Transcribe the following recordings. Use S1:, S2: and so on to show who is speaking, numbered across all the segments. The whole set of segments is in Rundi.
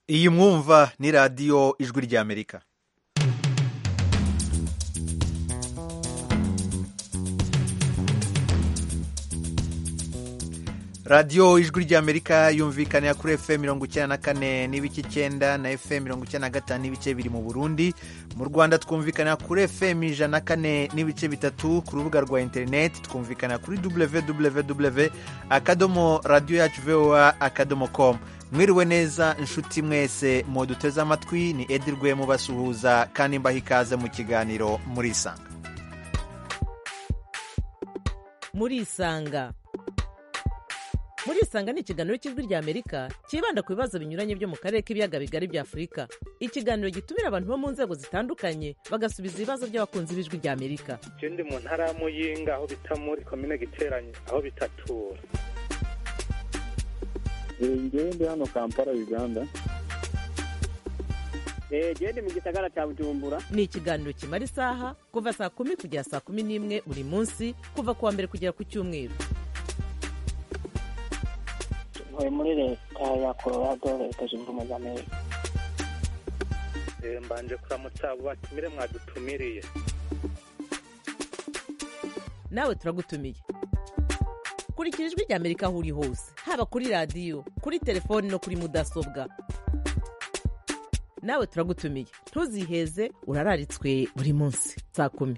S1: iyi mwumva ni radiyo ijwi ry'amerika radiyo ijwi ry'amerika yumvikanira kuri fm mirongo icyenda na kane n'ibice icyenda na fm mirongo icyenda na gatanu n'ibice biri mu burundi mu rwanda twumvikanira kuri fm ijana na kane n'ibice bitatu ku rubuga rwa interineti twumvikanira kuri www akadomo radiyo yacu voa akadomo com mwiriwe neza inshuti mwese muduteze amatwi ni edirwe mubasuhuza kandi mbaha ikaze mu kiganiro murisanga
S2: murisanga murisanga ni ikiganiro cy'ijwi ry'amerika cyibanda ku bibazo binyuranye byo mu karere k'ibiyaga bigari bya afurika ikiganiro gitumira abantu bo mu nzego zitandukanye bagasubiza ibibazo by'abakunzi b'ijwi ry'amerika
S3: je ndi mu ntara ya muyinga aho bita muri komine giteranye aho bitatura
S4: ngewe ndi hano kampala uganda
S5: gende mu gisagara cya bujumbura
S2: ni ikiganiro kimara isaha kuva saa kumi kugera saa kumi n'imwe buri munsi kuva ku wa mbere kugera ku cyumweru
S5: ntuye muri leta ya colorado leta zunze ubumwe za amerika
S3: Eh, mbanje kuramutsa abo batumire mwadutumiriye
S2: nawe turagutumiye kurikira ijwi ry'amerika aho uri hose haba kuri radiyo kuri telefoni no kuri mudasobwa nawe turagutumiye ntuziheze urararitswe buri munsi saa kumi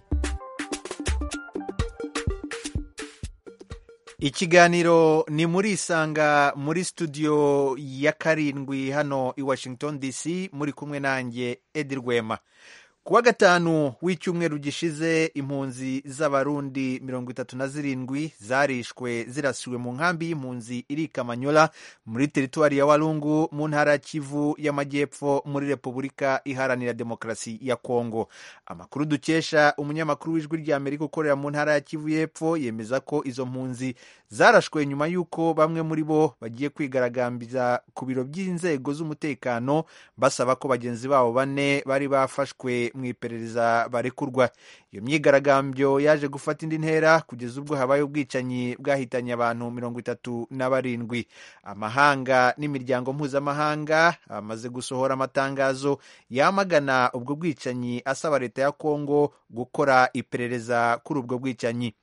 S1: ikiganiro ni muri isanga muri studio ya karindwi hano i washington dc muri kumwe nanjye edi rwema kuwa gatanu w'icyumweru gishize impunzi z'abarundi mirongo itatu na zirindwi zarishwe zirasiwe mu nkambi y'impunzi iri kamanyola muri teritwari ya walungu mu ntara ya kivu y'amajyepfo muri repubulika iharanira demokarasi ya kongo amakuru dukesha umunyamakuru w'ijwi ry'amerika ukorera mu ntara ya kivu y'epfo yemeza ko izo mpunzi zarashwe nyuma y'uko bamwe muri bo bagiye kwigaragambira ku biro by'inzego z'umutekano basaba ko bagenzi babo bane bari bafashwe mu iperereza barekurwa iyo myigaragambyo yaje gufata indi ntera kugeza ubwo habaye ubwicanyi bwahitanye abantu mirongo itatu na barindwi amahanga n'imiryango mpuzamahanga amaze gusohora amatangazo yamagana ubwo bwicanyi asaba leta ya kongo gukora iperereza kuri ubwo bwicanyi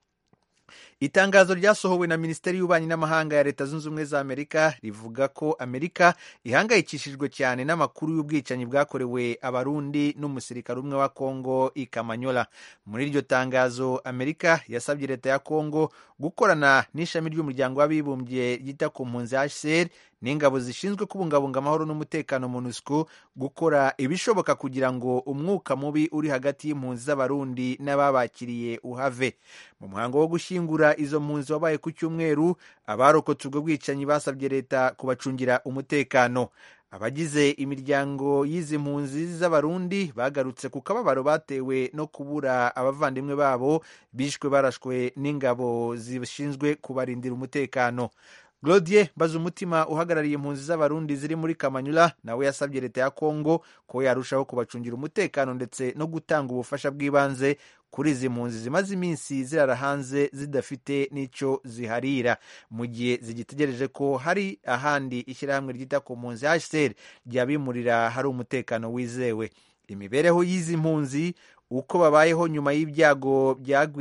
S1: itangazo ryasohowe na minisiteri y'ububanyi n'amahanga ya leta zunze ubumwe za amerika rivuga ko amerika ihangayikishijwe cyane n'amakuru y'ubwicanyi bwakorewe abarundi n'umusirikare umwe wa kongo i kamanyola muri iryo tangazo amerika yasabye leta ya kongo gukorana n'ishami ry'umuryango w'abibumbye ryita ku mpunzi hcr n'ingabo zishinzwe kubungabunga amahoro n'umutekano monusco gukora ibishoboka kugira ngo umwuka mubi uri hagati y'impunzi z'abarundi n'ababakiriye uhave mu muhango wo gushyingura izo mpunzi wabaye ku cyumweru abarokotse ubwo bwicanyi basabye leta kubacungira umutekano abagize imiryango y'izi mpunzi z'abarundi bagarutse ku kababaro batewe no kubura abavandimwe babo bishwe barashwe n'ingabo zishinzwe kubarindira umutekano Glodier Bazumutima uhagarariye impunzi z'abarundi ziri muri Kamanyula nawe yasabye leta ya Kongo ko yarushaho kubacungira umutekano ndetse no gutanga ubufasha bw'ibanze kuri izi mpunzi zimaze iminsi zirara hanze zidafite n'icyo ziharira mu gihe zigitegereje ko hari ahandi ishyirahamwe ryita ku mpunzi HCR ryabimurira hari umutekano wizewe imibereho y'izi mpunzi uko babayeho nyuma y'ibyago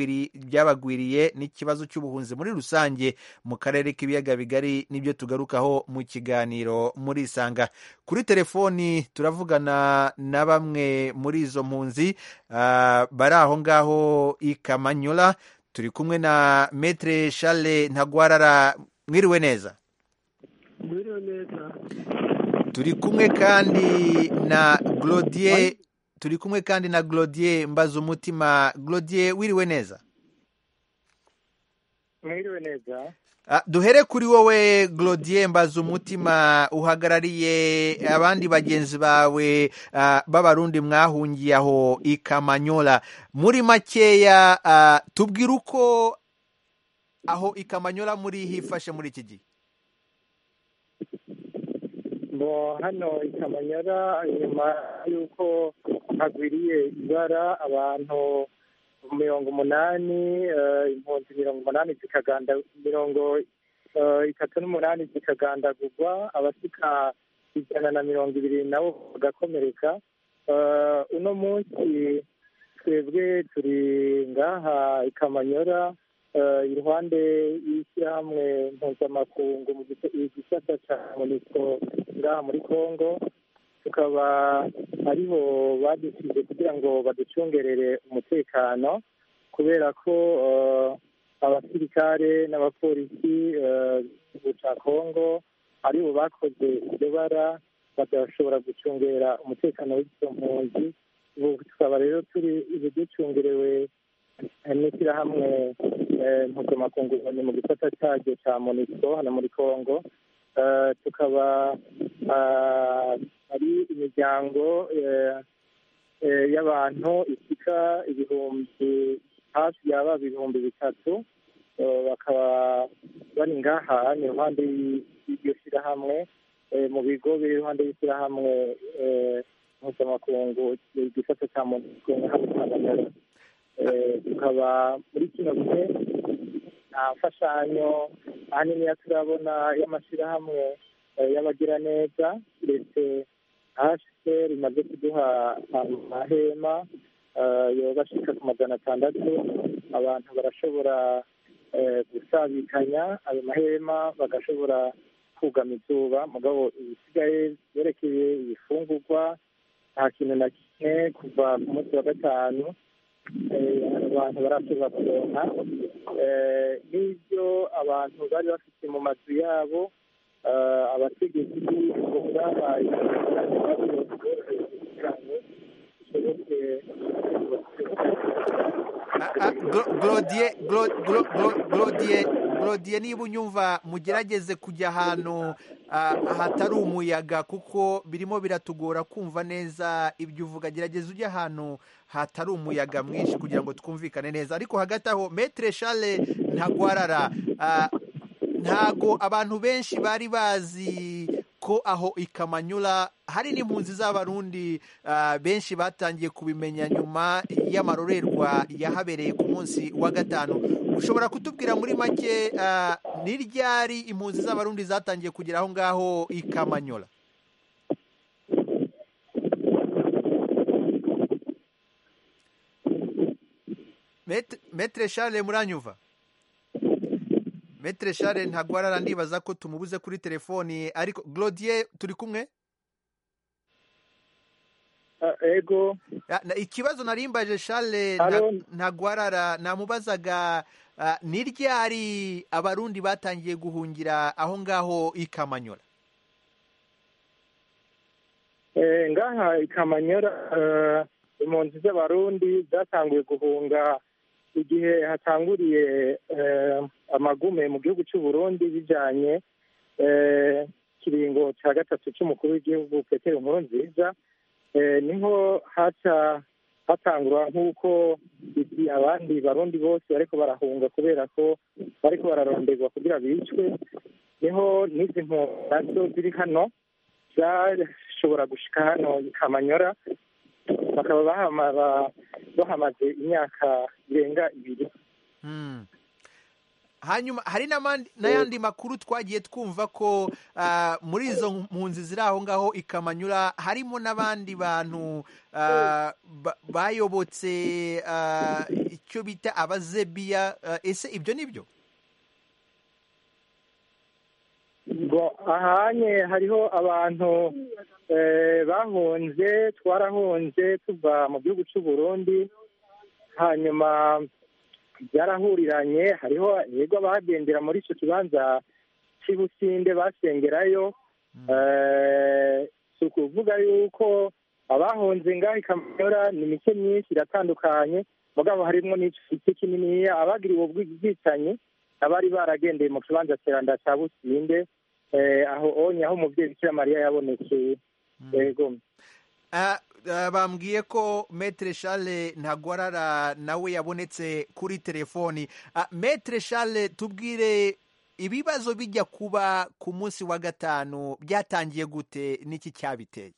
S1: byabagwiriye n'ikibazo cy'ubuhunzi muri rusange mu karere k'ibiyaga bigari nibyo tugarukaho mu kiganiro muri isanga kuri telefoni turavugana na bamwe muri izo mpunzi bari aho ngaho i kamanyola turi kumwe na metre shale ntagwarara mwiriwe neza
S6: mwiriwe neza
S1: turi kumwe kandi na glodier turi kumwe kandi na Glodier mbaza umutima Glodier wiriwe neza
S3: mwiriwe neza
S1: Ah, duhere kuri wowe Glodier mbaza umutima uhagarariye abandi bagenzi bawe ah, b'abarundi mwahungiye aho i Kamanyola muri makeya ah, tubwire uko aho i Kamanyola muri hifashe muri iki gihe
S3: ngo hano i kamanyara nyuma y'uko hagwiriye ibara abantu mirongo umunani eh, impunzi mirongo umunani zikaganda mirongo eh, itatu n'umunani zikagandagurwa abasika
S4: ijana na mirongo ibiri nabo bagakomereka Eh, uno munsi twebwe turi ngaha i kamanyora eh, iruhande y'ishyirahamwe mpuzamakungu mu gisa- igisata cya monisco ngaha muri congo tukaba ariho badusize kugira ngo baducungerere umutekano kubera ko eh, abasirikare n'abapolisi eh, b'igihugu cya congo aribo bakoze iryo bara badashobora gucungera umutekano w'izo mpunzi ubu tukaba rero turi ubu ducungerewe eh, n'ishyirahamwe eh, mpuzamakungu ni mu gisata cyaryo cya monisco hano muri congo Eh, tukaba ah, ari imiryango eh, eh, y'abantu isika ibihumbi hafi yaba ibihumbi bitatu Eh, bakaba bari ngaha ni iruhande y'i- y'iryo shyirahamwe eh, mu bigo biri iruhande y'ishyirahamwe eh, mpuzamakungu igisata cya monisco hano i Kamanyora. Eh, tukaba muri kino gihe nta mfashanyo ahanini turabona y'amashyirahamwe eh, y'abagiraneza ndetse hcr imaze kuduha amahema eh, yoba ashika ku magana atandatu abantu barashobora eh, gusabikanya ayo mahema bagashobora kugama izuba mugabo ibisigaye byerekeye ibifungurwa nta kintu na kimwe kuva ku munsi wa gatanu eh, abantu barashobora kuronka Eh, n'ibyo abantu bari bafite mu mazu yabo eh, abategetsi b'ibihugu babaye
S1: Ah, ah, Glo- Glodie Glo- Glo- Glo- Glodie Glodie niba unyumva mugerageze kujya ahantu ah, hatari umuyaga kuko birimo biratugora kumva neza ibyo uvuga gerageza ujye ahantu hatari umuyaga mwinshi kugira ngo twumvikane neza ariko hagati aho metere shale ntagwarara ah, ntago abantu benshi bari bazi ko aho ikamanyura hari n'impunzi z'abarundi ah, benshi batangiye kubimenya nyuma y'amarorerwa yahabereye ku munsi wa gatanu ushobora kutubwira muri make ah, ni ryari impunzi z'abarundi zatangiye kugera aho ngaho ikamanyura Met- metere shale muranyumva metere shale ntagwarara ndibaza ko tumubuze kuri telefoni ariko glodier turi kumwe
S4: Eh, ego
S1: Ya, na- ikibazo narimbaje shale
S4: Halo.
S1: nta- ntagwarara namubazaga ah, ni ryari abarundi batangiye guhungira aho ngaho i kamanyora
S4: Eh, ngaha i kamanyora eh, impunzi z'abarundi zatanguye guhunga igihe hatanguriye eh, amagume mu gihugu cy'u Burundi bijanye eh, kiringo cya gatatu cy'umukuru w'igihugu petero nkurunziza eh, niho haca hatangura nk'uko iki abandi barundi bose bariko barahunga kubera ko bariko bararonderwa kugira bicwe niho n'izi mpunzi nazo ziri hano zashobora gushika hano i kamanyora bakaba bahama- ba- bahamaze imyaka irenga ibiri
S1: Hmm. hanyuma hari n'amandi- n'ayandi makuru twagiye twumva ko ah, muri izo mpunzi ziri aho ngaho i kamanyura harimo n'abandi bantu ah, ba- bayobotse ah, icyo bita abazebiya ah, ese ibyo ni byo
S4: ngo ahanye hariho abantu eh, bahunze twarahunze tuva mu gihugu cy'u Burundi hanyuma byarahuriranye hariho yego abagendera muri icyo kibanza cy'i Businde basengerayo Eh, si ukuvuga yuko abahunze ngaho i Kamanyora ni mike myinshi iratandukanye mugabo harimo n'igice kininiya abagiriwe ubwicanyi abari baragendeye mu kibanza kiranda cya Businde eh, aho onye aho umubyeyi Bikira Mariya yabonekeye yego
S1: Ah, ah, bambwiye ko metere shale ntagwarara nawe yabonetse kuri telefoni Ah, metere shale tubwire ibibazo bijya kuba ku munsi wa gatanu byatangiye gute n'iki cyabiteye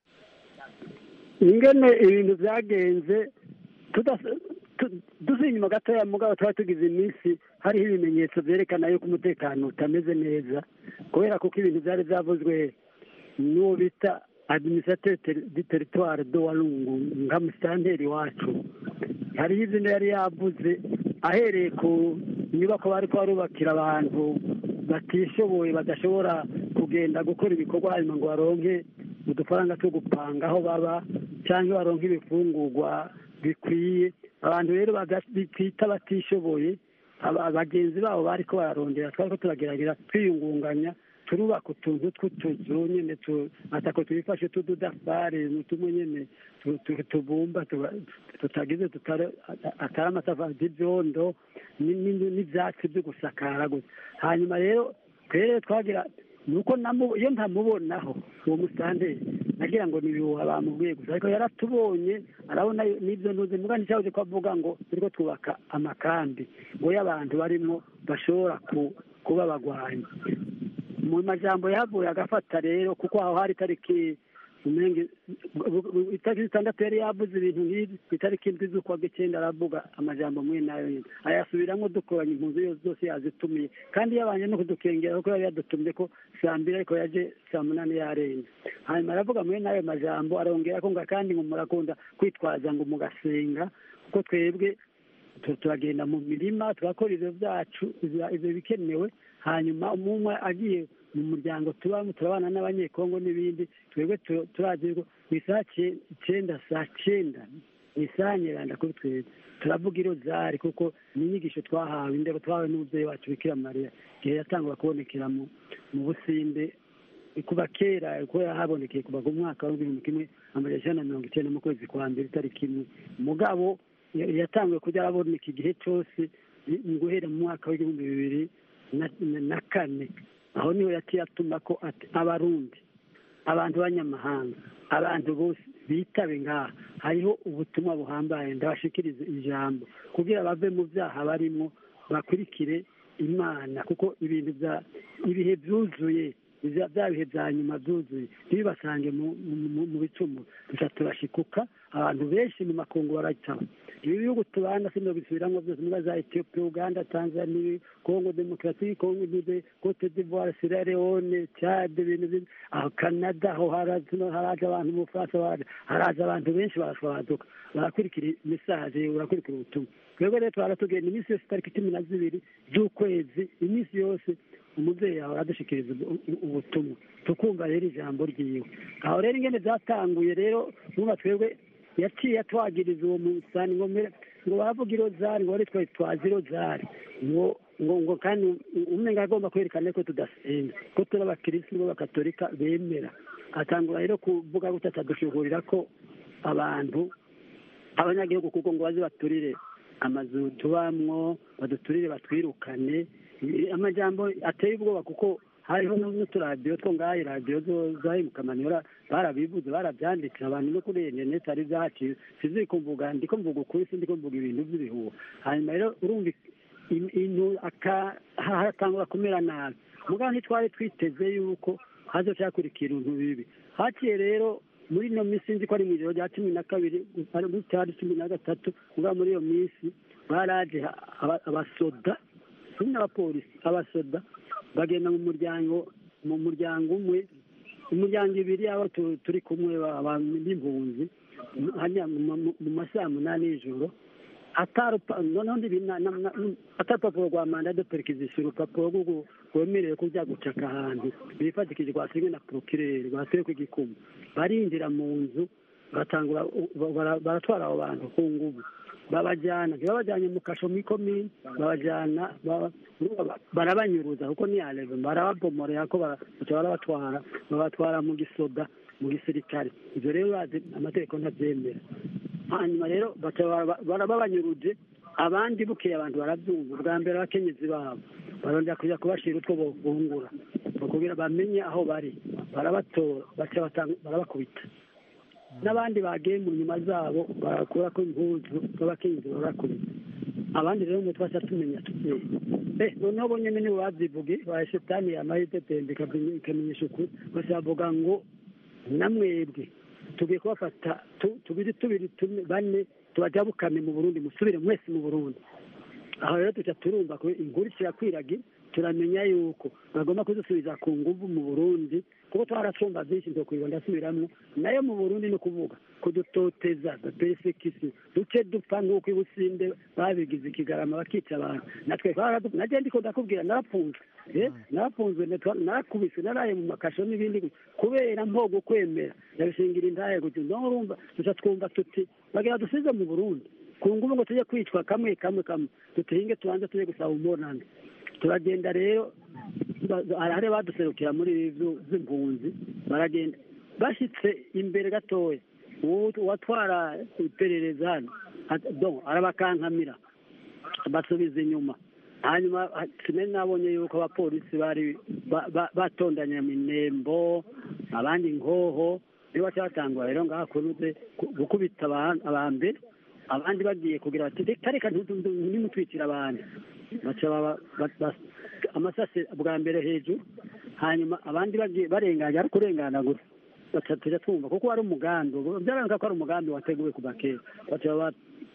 S6: ingene ibintu byagenze tudas- tu- dusuye inyuma gatoya mugabo tuba tugize iminsi hariho ibimenyetso byerekana yuko umutekano utameze neza kubera kuko ibintu byari byavuzwe n'uwo bita administrateur di territoire do walungu nka musitanteri wacu hariho izina yari yavuze ahereye ku nyubako bari barubakira abantu batishoboye badashobora kugenda gukora ibikorwa hanyuma ngo baronke udufaranga two gupanga aho baba cyangwa baronke ibifungurwa bikwiye abantu rero twita batishoboye bagenzi babo bari ko bararondera twari ko turagerageza twiyungunganya turubaka utuntu tw'utuzu nyine atako tubifashe tududafari tumwe nyine tubumba tutagize atari amatafari y'ibyondo n'ibyatsi byo gusakara gusa hanyuma rero twere twagira nuko iyo ntamubonaho uwo musitanteri nagira ngo ni ibihuha bamubwiye gusa ariko yaratubonye arabona n'ibyo ntuzi mugani cyahoze ko avuga ngo turiko twubaka amakambi ngo y'abantu barimo bashobora kuba bagwanya mu majambo yahavuye agafata rero kuko aho hari itariki itariki zitandatu yari yavuze ibintu nk'ibi itariki indwi z'ukwa g'icyenda aravuga amajambo mwe nayo nyine ayasubiramo dukoranye impunzi zose yazitumiye kandi yabanje no kudukengera kuko yari yadutumye ko saa mbiri ariko yaje saa munani yarenze hanyuma aravuga muri n'ayo majambo arongera ko ngo kandi ngo murakunda kwitwaza ngo mugasenga kuko twebwe turagenda mu mirima tugakora ibyo byacu ibyo bikenewe hanyuma umwe agiye mu muryango tubamo turabana n'abanyekongo n'ibindi twebwe turazi ko ku isaha icyenda saa cyenda ni isaha nyiranda kuri twebwe turavuga irozari kuko ni inyigisho twahawe indero twahawe n'umubyeyi wacu bikira mariya igihe yatangwa kubonekera mu businde kuva kera ko yahabonekeye kuva ku mwaka w'ibihumbi kimwe amajana icyenda na mirongo icyenda mu kwezi kwa mbere itariki imwe mugabo yatanguye kujya araboneka igihe cyose guhera mu mwaka w'ibihumbi bibiri na kane aho niho yaciye atuma ko abarundi abantu b'abanyamahanga abantu bose bitabe ngaha hariho ubutumwa buhambaye ndabashikiriza ijambo kugira bave mu byaha barimo bakurikire imana kuko ibintu bya ibihe byuzuye bya bihe bya nyuma byuzuye ntibibasange mu bicumu gusa turashikuka abantu benshi mu makungu baracaba ibi bihugu tubana sino bisubiramo byose muri za etiyopiya uganda tanzania kongo demokarasi kongo nibe cote d'ivoire sierra leone cade ibintu aho canada aho haraje abantu mu bufaransa haraje abantu benshi barashwaduka barakurikira mesaje barakurikira ubutumwa twebwe rero twaratugenda iminsi yose itariki cumi na zibiri z'ukwezi iminsi yose umubyeyi yawe aradushikiriza ubutumwa tukumva rero ijambo ryiwe aho rero ingene byatanguye rero nuba twebwe yaciye atwagiriza uwo musani ngo ngo bavuga irozari ngo twe twazi irozari ngo ngo ngo kandi umwe agomba kwerekana ko tudasenga ko turi abakirisitu b'abakatolika bemera atangura rero kuvuga gutya atadushuhurira ko abantu abanyagihugu kuko ngo baze baturire amazu tubamwo baduturire batwirukane amajambo ateye ubwoba kuko hariho n'uturadiyo two ngaho iradiyo zahe mu kamanyora barabivuze barabyanditse abantu no kuri interineti hari ibyahaciye sizi ko mvuga ndi ko mvuga ukuri sindi ko mvuga ibintu by'ibihuha hanyuma rero urumva intu hatangura kumera nabi mugabo ntitwari twiteze yuko hazoca hakurikira ibintu bibi haciye rero muri ino minsi nzi ko ari mu ijoro rya cumi na kabiri cyari cumi na gatatu mugabo muri iyo minsi baraje abasoda n'abapolisi abasoda bagenda mu muryango mu muryango umwe imiryango ibiri abo turi kumwe b'impunzi mu masaha munani y'ijoro atarupapuro rwa manda de perikizisiyo urupapuro rwemerewe kujya gucaka ahantu bifatikije rwasinywe na porokireri rwasinywe ku gikumu barinjira mu nzu baratwara abo bantu ku ngubu babajyana ntibabajyanye mu kasho muri komini babajyana barabanyuruza kuko ni arebe barababomorera ko barabatwara babatwara mu gisoda mu gisirikare ibyo rero bazi amategeko ntabyemera hanyuma rero barababanyuruje abandi bukeye abantu barabyumva bwa mbere abakenyezi babo barongera kujya kubashyira utwo bungura kugira bamenye aho bari barabatora barabakubita n'abandi bagiye mu nyuma zabo barakura ko impuzu z'abakenyezi barakubita abandi rero ngo twasha tumenya tugiye eh noneho bo nyene nibo babyivuge ba shetani yamahite tembe ikamenyesha ukuri basavuga ngo namwebwe tugiye kubafata tubiri tubiri bane tubajabukane mu burundi musubire mwese mu burundi aho rero tuca turumva ko inkuru kirakwiragira turamenya yuko bagomba kudusubiza ku nguvu mu burundi kuko twaracumba byinshi ndokwiba ndasubiramwo nayo mu burundi ni ukuvuga kudutoteza persecution duce dupfa nk'uko ibusinde babigize ikigarama bakica abantu natwe twaradu- naje ndiko ndakubwira narapfunzwe eh, narapfunzwe natwa- narakubiswe naraye mu makasho n'ibindi gutya. kubera mpogo kwemera ndabishingira intaye gutyo ndo urumva duca twumva tuti bagira dusize mu burundi ku nguvu ngo tujye kwicwa kamwe kamwe kamwe dutinge tubanze tujye gusaba umunani turagenda rero ba- hari hari baduserukira muri ibi vyu- vy'impunzi baragenda bashitse imbere gatoya uwo- uwatwara iperereza hano at- donc arabakankamira basubiza inyuma hanyuma ha- sinari nabonye yuko abapolisi bari ba- ba- batondanya minembo abandi nkoho nibo baca batangura rero ngaha kuruze ku- gukubita aba- abambere abandi bagiye kugira bati reka reka ntu- ntu- nimutwikira abantu baca baba- ba- ba- amasase bwa mbere hejuru hanyuma abandi bagiye barenganya ari kurengana gusa baca tujya twumva kuko wari umugambi byaranga ko ari umugambi wateguwe kuva kera baca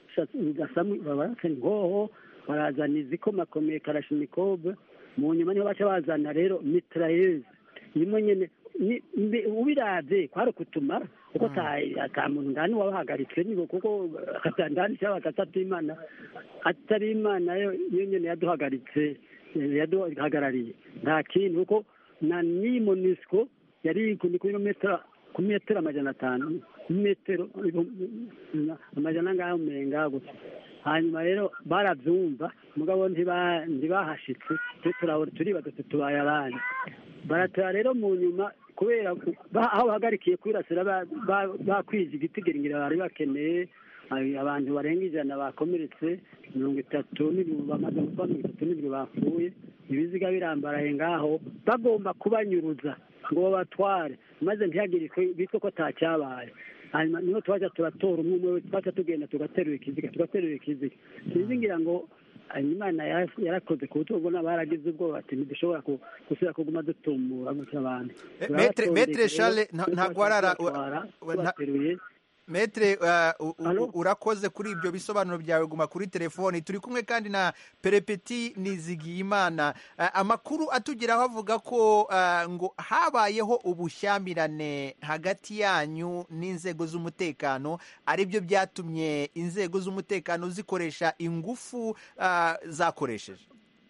S6: basamu babarakana ingoho barazana izikomakomeye karashinikobe mu nyuma niho baca bazana rero mitrayeze imwe nyene ni- mbe- ubiravye kwari ukutumara kuko ta- ata muntu ndani wabahagaritse nibo kuko ata- ndani cyaba atatu imana atari imana yo yo nyene yaduhagaritse eh, yaduhagarariye nta kintu kuko na ni monisco yari ku ni kuri metero ku metero amajana atanu metero ibihumbi- amajana angahe umenga gutya hanyuma rero barabyumva mugabo ntiba- ntibahashitse twe turabona turibaza tuti tubaye abandi baratora rero mu nyuma kubera ku- ba- aho bahagarikiye kwirasira ba- ba- bakwije igitigiringira bari bakeneye hari abantu barenga ijana bakomeretse mirongo itatu n'ibiri bamaze gupfa mirongo itatu n'ibiri bapfuye ibiziga birambaraye ngaho bagomba kubanyuruza ngo babatware maze ntihagire iko- bitwe ko atacyabaye hanyuma niho twaja turatora umwe umwe wese twaca tugenda tugaterura ikiziga tugaterura ikiziga sinzi ngira ngo hanyuma Imana yara- yarakoze ku butungo n'abaragize ubwoba ati ntidushobora ku- gusubira kuguma dutumura gutya abantu
S1: Eh, Maître- Maître Charles, nta- ntabwo warara-
S6: Tubatwara,
S1: wa- nta-
S6: tubateruye
S1: metre uh, u- u-
S6: Alo?
S1: urakoze kuri ibyo bisobanuro byawe guma kuri telefoni turi kumwe kandi na perepeti nizigiyimana uh, amakuru atugeraho avuga ko uh, ngo habayeho ubushyamirane hagati yanyu n'inzego z'umutekano ari byo byatumye inzego z'umutekano zikoresha ingufu uh, zakoresheje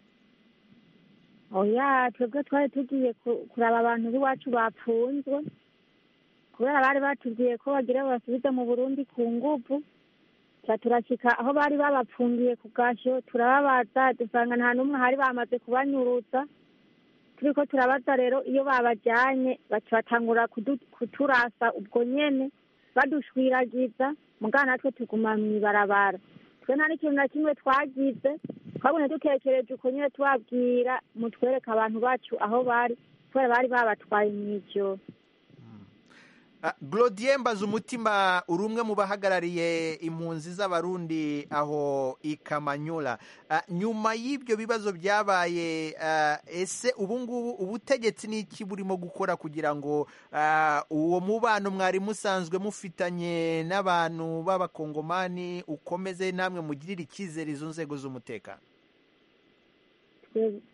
S7: oya twebwe twari tugiye ku- kuraba abantu b'iwacu bapfunzwe kubera bari batubwiye ko bagira basubize mu burundi ku nguvu ca turashika aho bari babapfungiye ku gasho turababaza dusanga nta n'umwe hari bamaze kubanyuruza turiko turabaza rero iyo babajanye baca batangura kudu- kuturasa ubwo nyene badushwiragiza mugana natwe tuguma mw'ibarabara twe nta n'ikintu na kimwe twagize twabonye dutekereje uko nyine tubabwira mutwereke abantu bacu aho bari kubera bari babatwaye mw'ijoro
S1: Uh, Glodien Mbazumutima uri umwe mu bahagarariye impunzi z'abarundi aho i Kamanyola uh, nyuma y'ibyo bibazo byabaye uh, ese ubu ngubu ubutegetsi ni iki burimo gukora kugira ngo uh, uwo mubano mwari musanzwe mufitanye n'abantu b'abakongomani ukomeze namwe mugirire icyizere izo nzego z'umutekano
S7: Twe-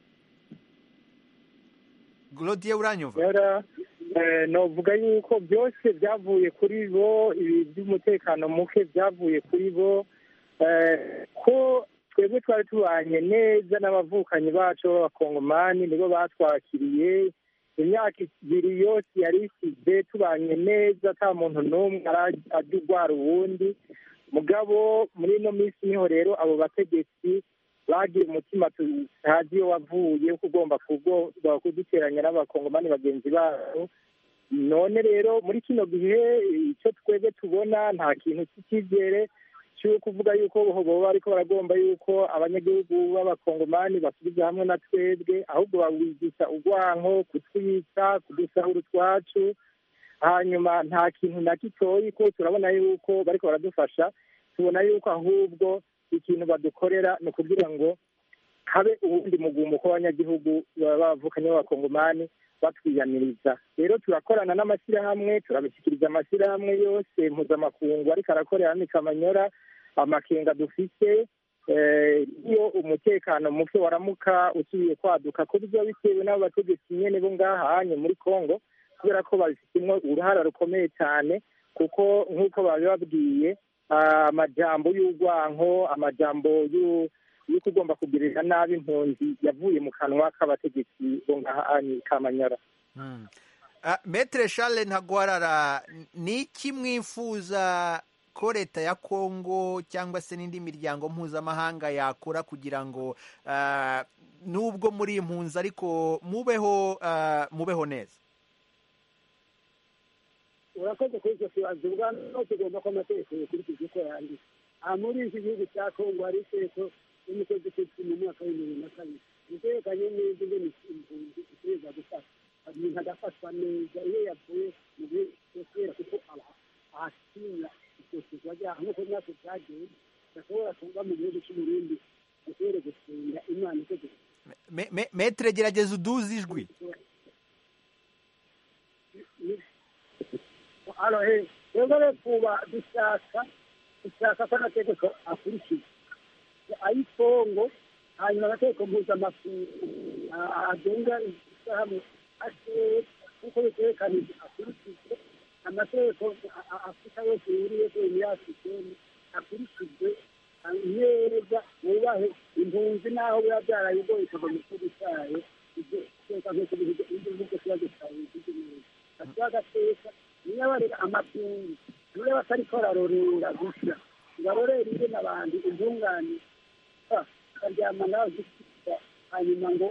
S1: Glodien uranyumva
S4: rero eh, novuga yuko byose byavuye kuri bo ibi by'umutekano muke byavuye kuri bo eh, ko twebwe twari tubanye neza n'abavukanyi bacu b'abakongomani nibo batwakiriye imyaka ibiri yose yari isize tubanye neza ata muntu n'umwe arajya urwara uwundi mugabo muri ino minsi niho rero abo bategetsi bagira umutima tutazi iyo wavuye ko ugomba kugomba kuduteranya n'abakongomani bagenzi babo none rero muri kino gihe icyo twebwe tubona nta kintu cy'icyizere cyo kuvuga yuko boba ariko baragomba yuko abanyagihugu b'abakongomani basubiza hamwe na twebwe ahubwo bawigisha urwanko kutwica kudusahura utwacu hanyuma nta kintu na gitoyi ko turabona yuko bariko baradufasha tubona yuko ahubwo ikintu badukorera ni ukugira ngo habe ubundi mugumuko w'abanyagihugu baba bavukanye b'abakongomani batwiyaniriza rero turakorana n'amashyirahamwe turabishyikiriza amashyirahamwe yose mpuzamakungu ariko arakorera hano i kamanyora amakenga dufite eh, iyo umutekano muke waramuka usubiye kwaduka ko biba bitewe n'abo bategetsi nyene bo ngahanye muri congo kubera ko babifitemo uruhara rukomeye cyane kuko nk'uko babibabwiye ah, amajambo y'urwanko amajambo y'u- y'uko ugomba kugirira nabi impunzi yavuye mu kanwa k'abategetsi bo ngahanye kamanyara
S1: Mm. Ah, Maître Charles Ntagwarara ni iki mwifuza ko leta ya Kongo cyangwa se n'indi miryango mpuzamahanga yakora kugira ngo ah, nubwo muri impunzi ariko mubeho ah, mubeho neza
S6: urakoze kuri icyo kibazo ubwa no tugomba ko amategeko yokurikizwa uko yanditse aha muri iki gihugu cya kongo hari itegeko y'umukozi ufite mu mwaka w'ibihumbi bibiri na kabiri itegekanye neza ingene impunzi itegereza gufata umuntu agafatwa neza iyo yavuye mu gihugu kubera kuko aba ahatinya itotezwa ryaha nk'uko natwe byagenze gashobora kuba mu gihugu cy'uburundi dushobore gusenga imana itegeko
S1: Me- me- Maître gerageza uduze ijwi
S6: hano he rero rero kuba dushaka dushaka ko amategeko akurikizwa ayitongo hanyuma amategeko mpuzamakungu ah, agenga ishyirahamwe ashoye nk'uko biterekanije akurikizwe amategeko a- a- afurika yose yuriye kuri muri afurikeni akurikizwe ah, neza wubahe impunzi n'aho biba byarayigoye kuva mu gihugu cyayo ibyo iteka nk'uko bivuga igihugu kiba gisaye igihugu neza atuba agateka niyo barera amakungu niyo batariko bararorera gusa barorera ingene abantu intungane ah, bakaryama nawe gusika hanyuma ngo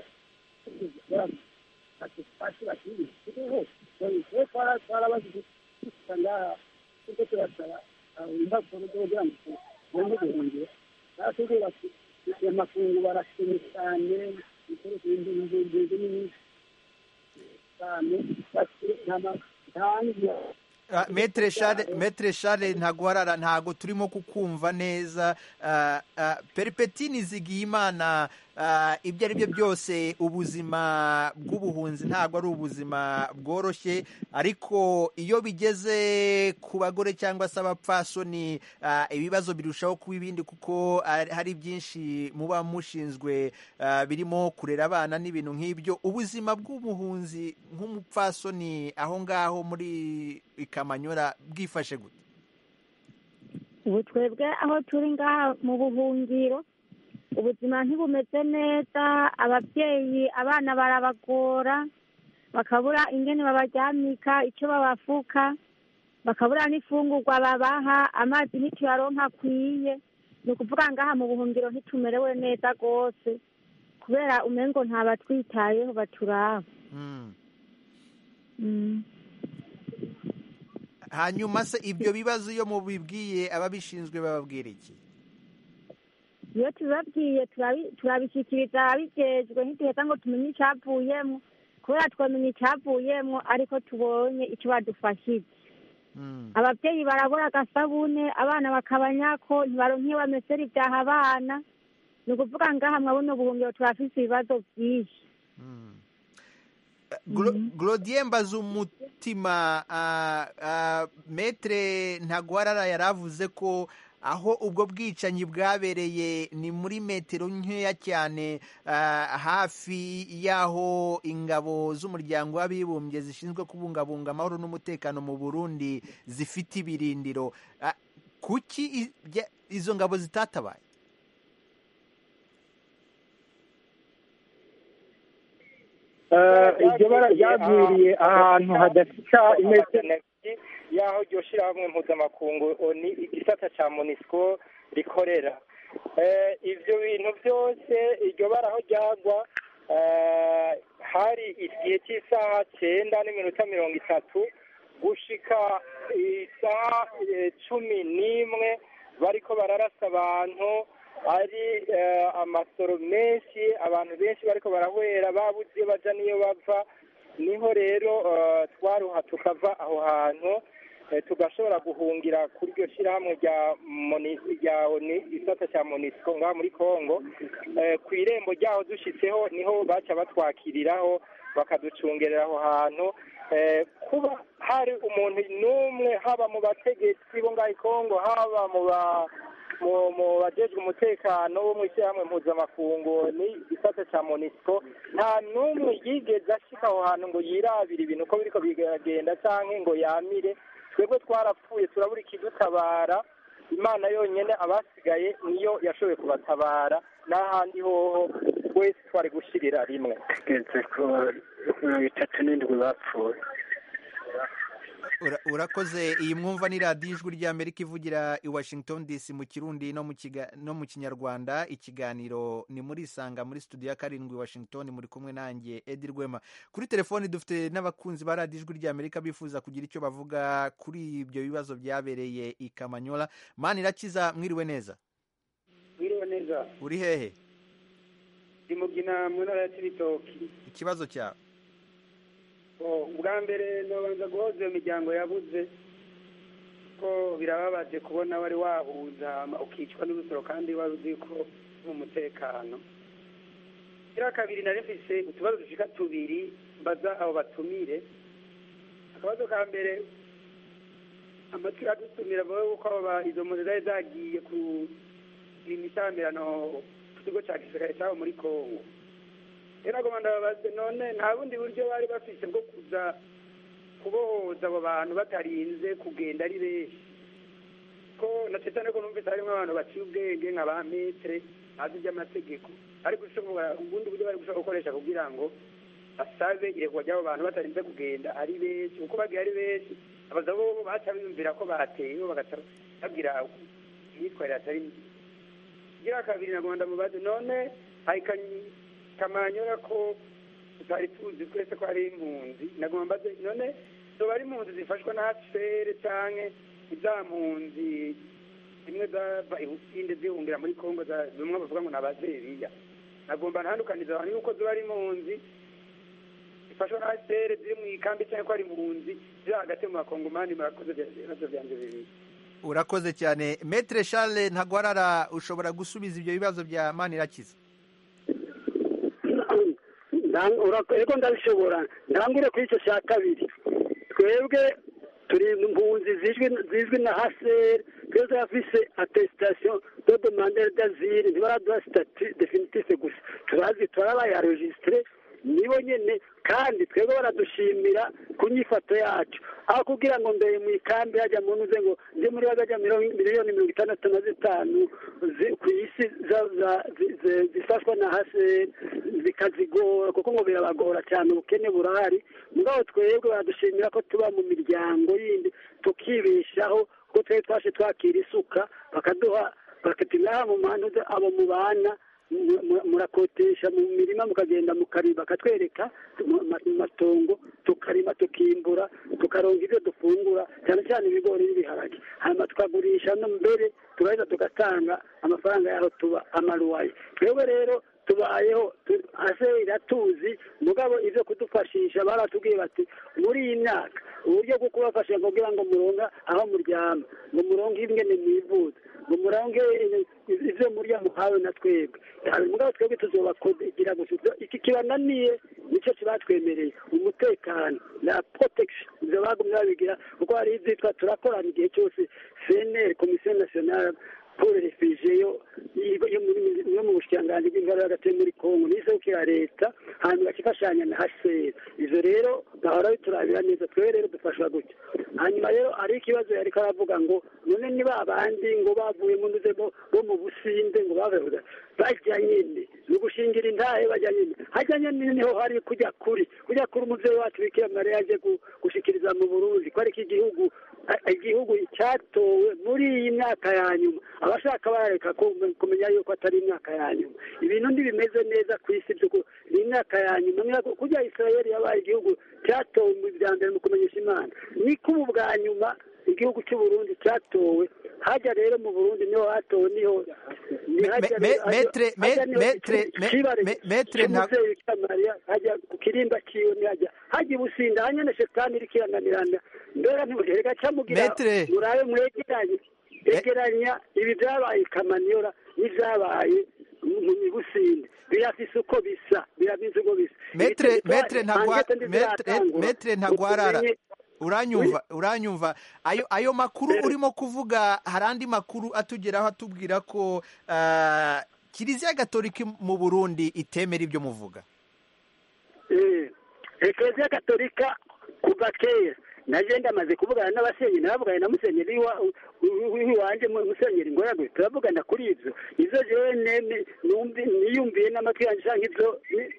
S6: basi bakiri kiriho twe twarabaze gusa ngaha kuko turasaba impapuro zo kugira ngo tugombe guhungira baratubwira ati amakungu barashimye cyane ibikoresho bindi nini cyane bati nta ma- nta nzira
S1: Ah, Maître Charles Maître Charles Ntagwarara ntago turimo kukumva neza Ah, ah, Peripeti Nizigiyimana ah, ibyo ari byo byose ubuzima bw'ubuhunzi ntabwo ari ubuzima bworoshye ariko iyo bigeze ku bagore cyangwa se abapfasoni ah, ibibazo birushaho kuba ibindi kuko ah, hari byinshi muba mushinzwe ah, birimo kurera abana n'ibintu nk'ibyo ubuzima bw'umuhunzi nk'umupfasoni aho ngaho muri ikamanyora bwifashe gute
S7: ubu twebwe aho turi ngaha mu buhungiro ubuzima ntibumeze neza ababyeyi abana barabagora bakabura ingene babaryamika icyo babafuka bakabura n'ifungurwa babaha amazi ntituyaronka akwiye ni ukuvuga ngaha mu buhungiro ntitumerewe neza rwose kubera umengo ntabatwitayeho baturaba
S1: Mm.
S7: Mm.
S1: hanyuma se ibyo bibazo iyo mubibwiye ababishinzwe bababwira iki
S7: iyo tubibabwiye turabi- turabishyikiriza ababijejwe ntiduheza ngo tumenye icyavuyemo kubera twamenya icyavuyemo ariko tubonye icyo badufashije
S1: Mm.
S7: ababyeyi barabura agasabune abana bakabanyako ntibaronka iyo bamesera ibyaha abana ni ukuvuga ngaha mwabuno buhungiro turafise ibibazo byinshi
S1: Mm. Glo- Glodien Mbazumutima ah, ah, Maître Ntagwarara yaravuze ko aho ubwo bwicanyi bwabereye ni muri metero nkeya cyane ah, hafi y'aho ingabo z'umuryango w'abibumbye zishinzwe kubungabunga amahoro n'umutekano mu Burundi zifite ibirindiro Ah, kuki i- bya- izo ngabo zitatabaye
S4: Eh, iryo bara ryagwiriye ahantu hadafite imeze
S3: y'aho iryo shyirahamwe mpuzamakungu oni igisata cya monisco rikorera Eh, ibyo bintu byose iryo bara aho ryagwa eh, hari igihe cy'isaha cyenda n'iminota mirongo itatu gushika isaha eh, cumi n'imwe bariko bararasa abantu ari eh, amasoro menshi abantu benshi bariko barahwera babuze iyo baja n'iyo bava niho rero eh, twaruha tukava aho hantu eh, tugashobora guhungira kuri iryo shyirahamwe rya Moni- rya Oni- isata cya monisco ngaha muri congo Eh, ku irembo ryaho dushitseho niho baca batwakiriraho bakaducungerera aho hantu Eh, kuba hari umuntu n'umwe haba mu bategetsi bo ngaha i congo haba mu ba mu mu bajejwe umutekano wo mu ishyirahamwe mpuzamakungu ni igisata cya monisco nta n'umwe yigeze ashika aho hantu ngo yirabire ibintu uko biriko biragenda canke ngo yamire twebwe twarapfuye turabura ikidutabara imana yonyene abasigaye niyo yashoboye kubatabara n'ahandi hoho wese twari gushirira rimwe
S4: tugeze ku mirongo itatu n'indwi bapfuye
S1: Ura- urakoze iyi mwumva ni radiyo ijwi ry'amerika ivugira i washington dc mu kirundi no mu kiga- no mu kinyarwanda ikiganiro ni muri isanga muri studio ya karindwi washington muri kumwe nanjye edi rwema kuri telefoni dufite n'abakunzi ba radiyo ijwi ry'amerika bifuza kugira icyo bavuga kuri ibyo bibazo byabereye i kamanyola mani irakiza mwiriwe neza
S8: mwiriwe neza
S1: uri hehe
S8: ndi mugina mu ntara ya cibitoki
S1: ikibazo cyawe
S8: Oh, ubwa mbere nobanza guhoza iyo miryango yabuze ko birababaje kubona wari wahuza hama ukicwa n'urusoro kandi wari uzi ko mu mutekano kiriya kabiri nari mfise utubazo dushika tubiri mbaza abo batumire akabazo ka mbere amatwi adutumira bawe yuko abo ba- izo mpunzi zari zagiye ku imishamirano ku kigo ca gisirikare cabo muri kongo rero nagomba ndababaze none nta bundi buryo bari bafise bwo kuza kubohoza abo bantu batarinze kugenda ari benshi ko na cyane ko numvise harimo abantu baciye ubwenge nka ba metere bazi iby'amategeko ariko ushobora ubundi buryo bari gushobora gukoresha kugira ngo basabe irekwa ry'abo bantu batarinze kugenda ari benshi kuko bagiye ari benshi abaza bo baca biyumvira ko bateye bagaca babwira imyitwarire atari myiza igira kabiri nagomba ndamubaze none hari kanyi kamanyura ko tutari tuzi twese ko ari impunzi nagomba mbaze none zoba ari impunzi zifashwa na hcr canke iza mpunzi zimwe zava ibusinde zihungira muri kongo za- bimwe bavuga ngo ni abazeriya nagomba ntandukaniza abantu yuko zoba ari impunzi zifashwa na hcr ziri mu ikambi canke ko ari impunzi ziri hagati mu bakongomani murakoze ibibazo vyanje bibiri
S1: urakoze cyane metre charles ntagwarara ushobora gusubiza ibyo bibazo bya mani irakiza
S6: ego ndabishobora ntangure kuri icyo cya kabiri twebwe turi impunzi zizwi zizwi na haseri twese afise atesitasiyo do demandere d'azire ntibaraduha sitati definitive gusa turazi turabayarejisitire nibo nyene kandi twebwe baradushimira ku nyifato yacu aho kugira ngo mbere mu ikambi hajya mu ntuze ngo ndi muri bagajya miliyoni mirongo itandatu na zitanu zi- ku isi za- za- zi- zi- zifashwa na hase zikazigora kuko ngo birabagora cyane ubukene burahari mugabo twebwe baradushimira ko tuba mu miryango yindi tukibeshaho kuko twebwe twashe twakira isuka bakaduha bakatinaha mu mantuze abo mubana mu- mu- murakotesha mu mirima mukagenda mukarima bakatwereka mu ma- mu matongo tukarima tukimbura tukaronga ibyo dufungura cyane cyane ibigori n'ibiharage hanyuma tukagurisha no mbere tugahita tugatanga amafaranga yaho tuba amaruwaye twebwe rero tubayeho tu- ase iratuzi mugabo ivyo kudufashisha baratubwiye bati muri iyi myaka uburyo bwo kubafasha kugira ngo muronga aho muryama ngo muronge ingene mwivuza ngo muronge ivyo murya muhawe na twebwe Hari mugabo twebwe tuzobakugira gusa Ivyo- iki kibananiye nicyo kibatwemereye umutekano na protection ivyo bagumye babigira kuko hari ivyitwa turakorana igihe cyose cnr komisiyo nationale pour refugee yo yo- yo muri- yo mu bushikiranganji bw'ingoro hagati yo muri kongo n'isabukira leta hanyuma bakifashanya na hcr ivyo rero bahora biturabira neza twebwe rero dufashwa gutya hanyuma rero hari ikibazo yariko aravuga ngo none ni ba bandi ngo bavuye mu ntuze bo bo mu businde ngo bavuye bajya nyine ni ugushingira intahe bajya nyine hajya nyine niho hari kujya kuri kujya kuri umuvyeyi wacu bikira mariya yaje gu- gushikiriza mu burundi ko ariko igihugu a- igihugu cyatowe muri iyi myaka ya nyuma abashaka barareka ku- kumenya yuko atari imyaka ya nyuma ibintu ntibimeze neza ku isi by'uko ni imyaka ya nyuma Niba kujya isirayeli yabaye igihugu cyatowe mu bya mbere mu kumenyesha imana niko ubu bwa nyuma igihugu cy'u Burundi cyatowe hajya rero mu Burundi niho hatowe niho ni hajya
S1: me-
S6: rero-
S1: metre- me-
S6: hajya niho
S1: metre-
S6: iki-
S1: me-
S6: ikibare
S1: me- metre nta-
S6: cy'umuvyeyi Bikira Mariya hajya ku kirimba ciwe ntihajya hajya ibusinda hanyene shetani iriko irananirana mbega ntimugereka camugira
S1: Metre.
S6: murabe mwegeranye egeranya ibi vyabaye i kamanyola n'ivyabaye mu mu businde birafise uko bisa birafise uko bisa
S1: Metre-
S6: Ibitari-
S1: metre ntagwa-
S6: ankete
S1: metre-
S6: ndiziratangura.
S1: metre ntagwarara.
S6: Utumenye
S1: uranyumva uranyumva ayo ayo makuru urimo kuvuga hari andi makuru atugeraho atubwira ko ah, kiliziya gatolika mu burundi itemera ibyo muvuga
S9: ekereziya gatolika kuva kera naje ndamaze kuvugana n'abasenyeri nabavuganye na musenyeri wa- w- w'iwanje mu- musenyeri ngoragwe turavugana kuri ivyo ivyo jewe neme- numvi- niyumviye n'amatwi yanje canke ivyo ni-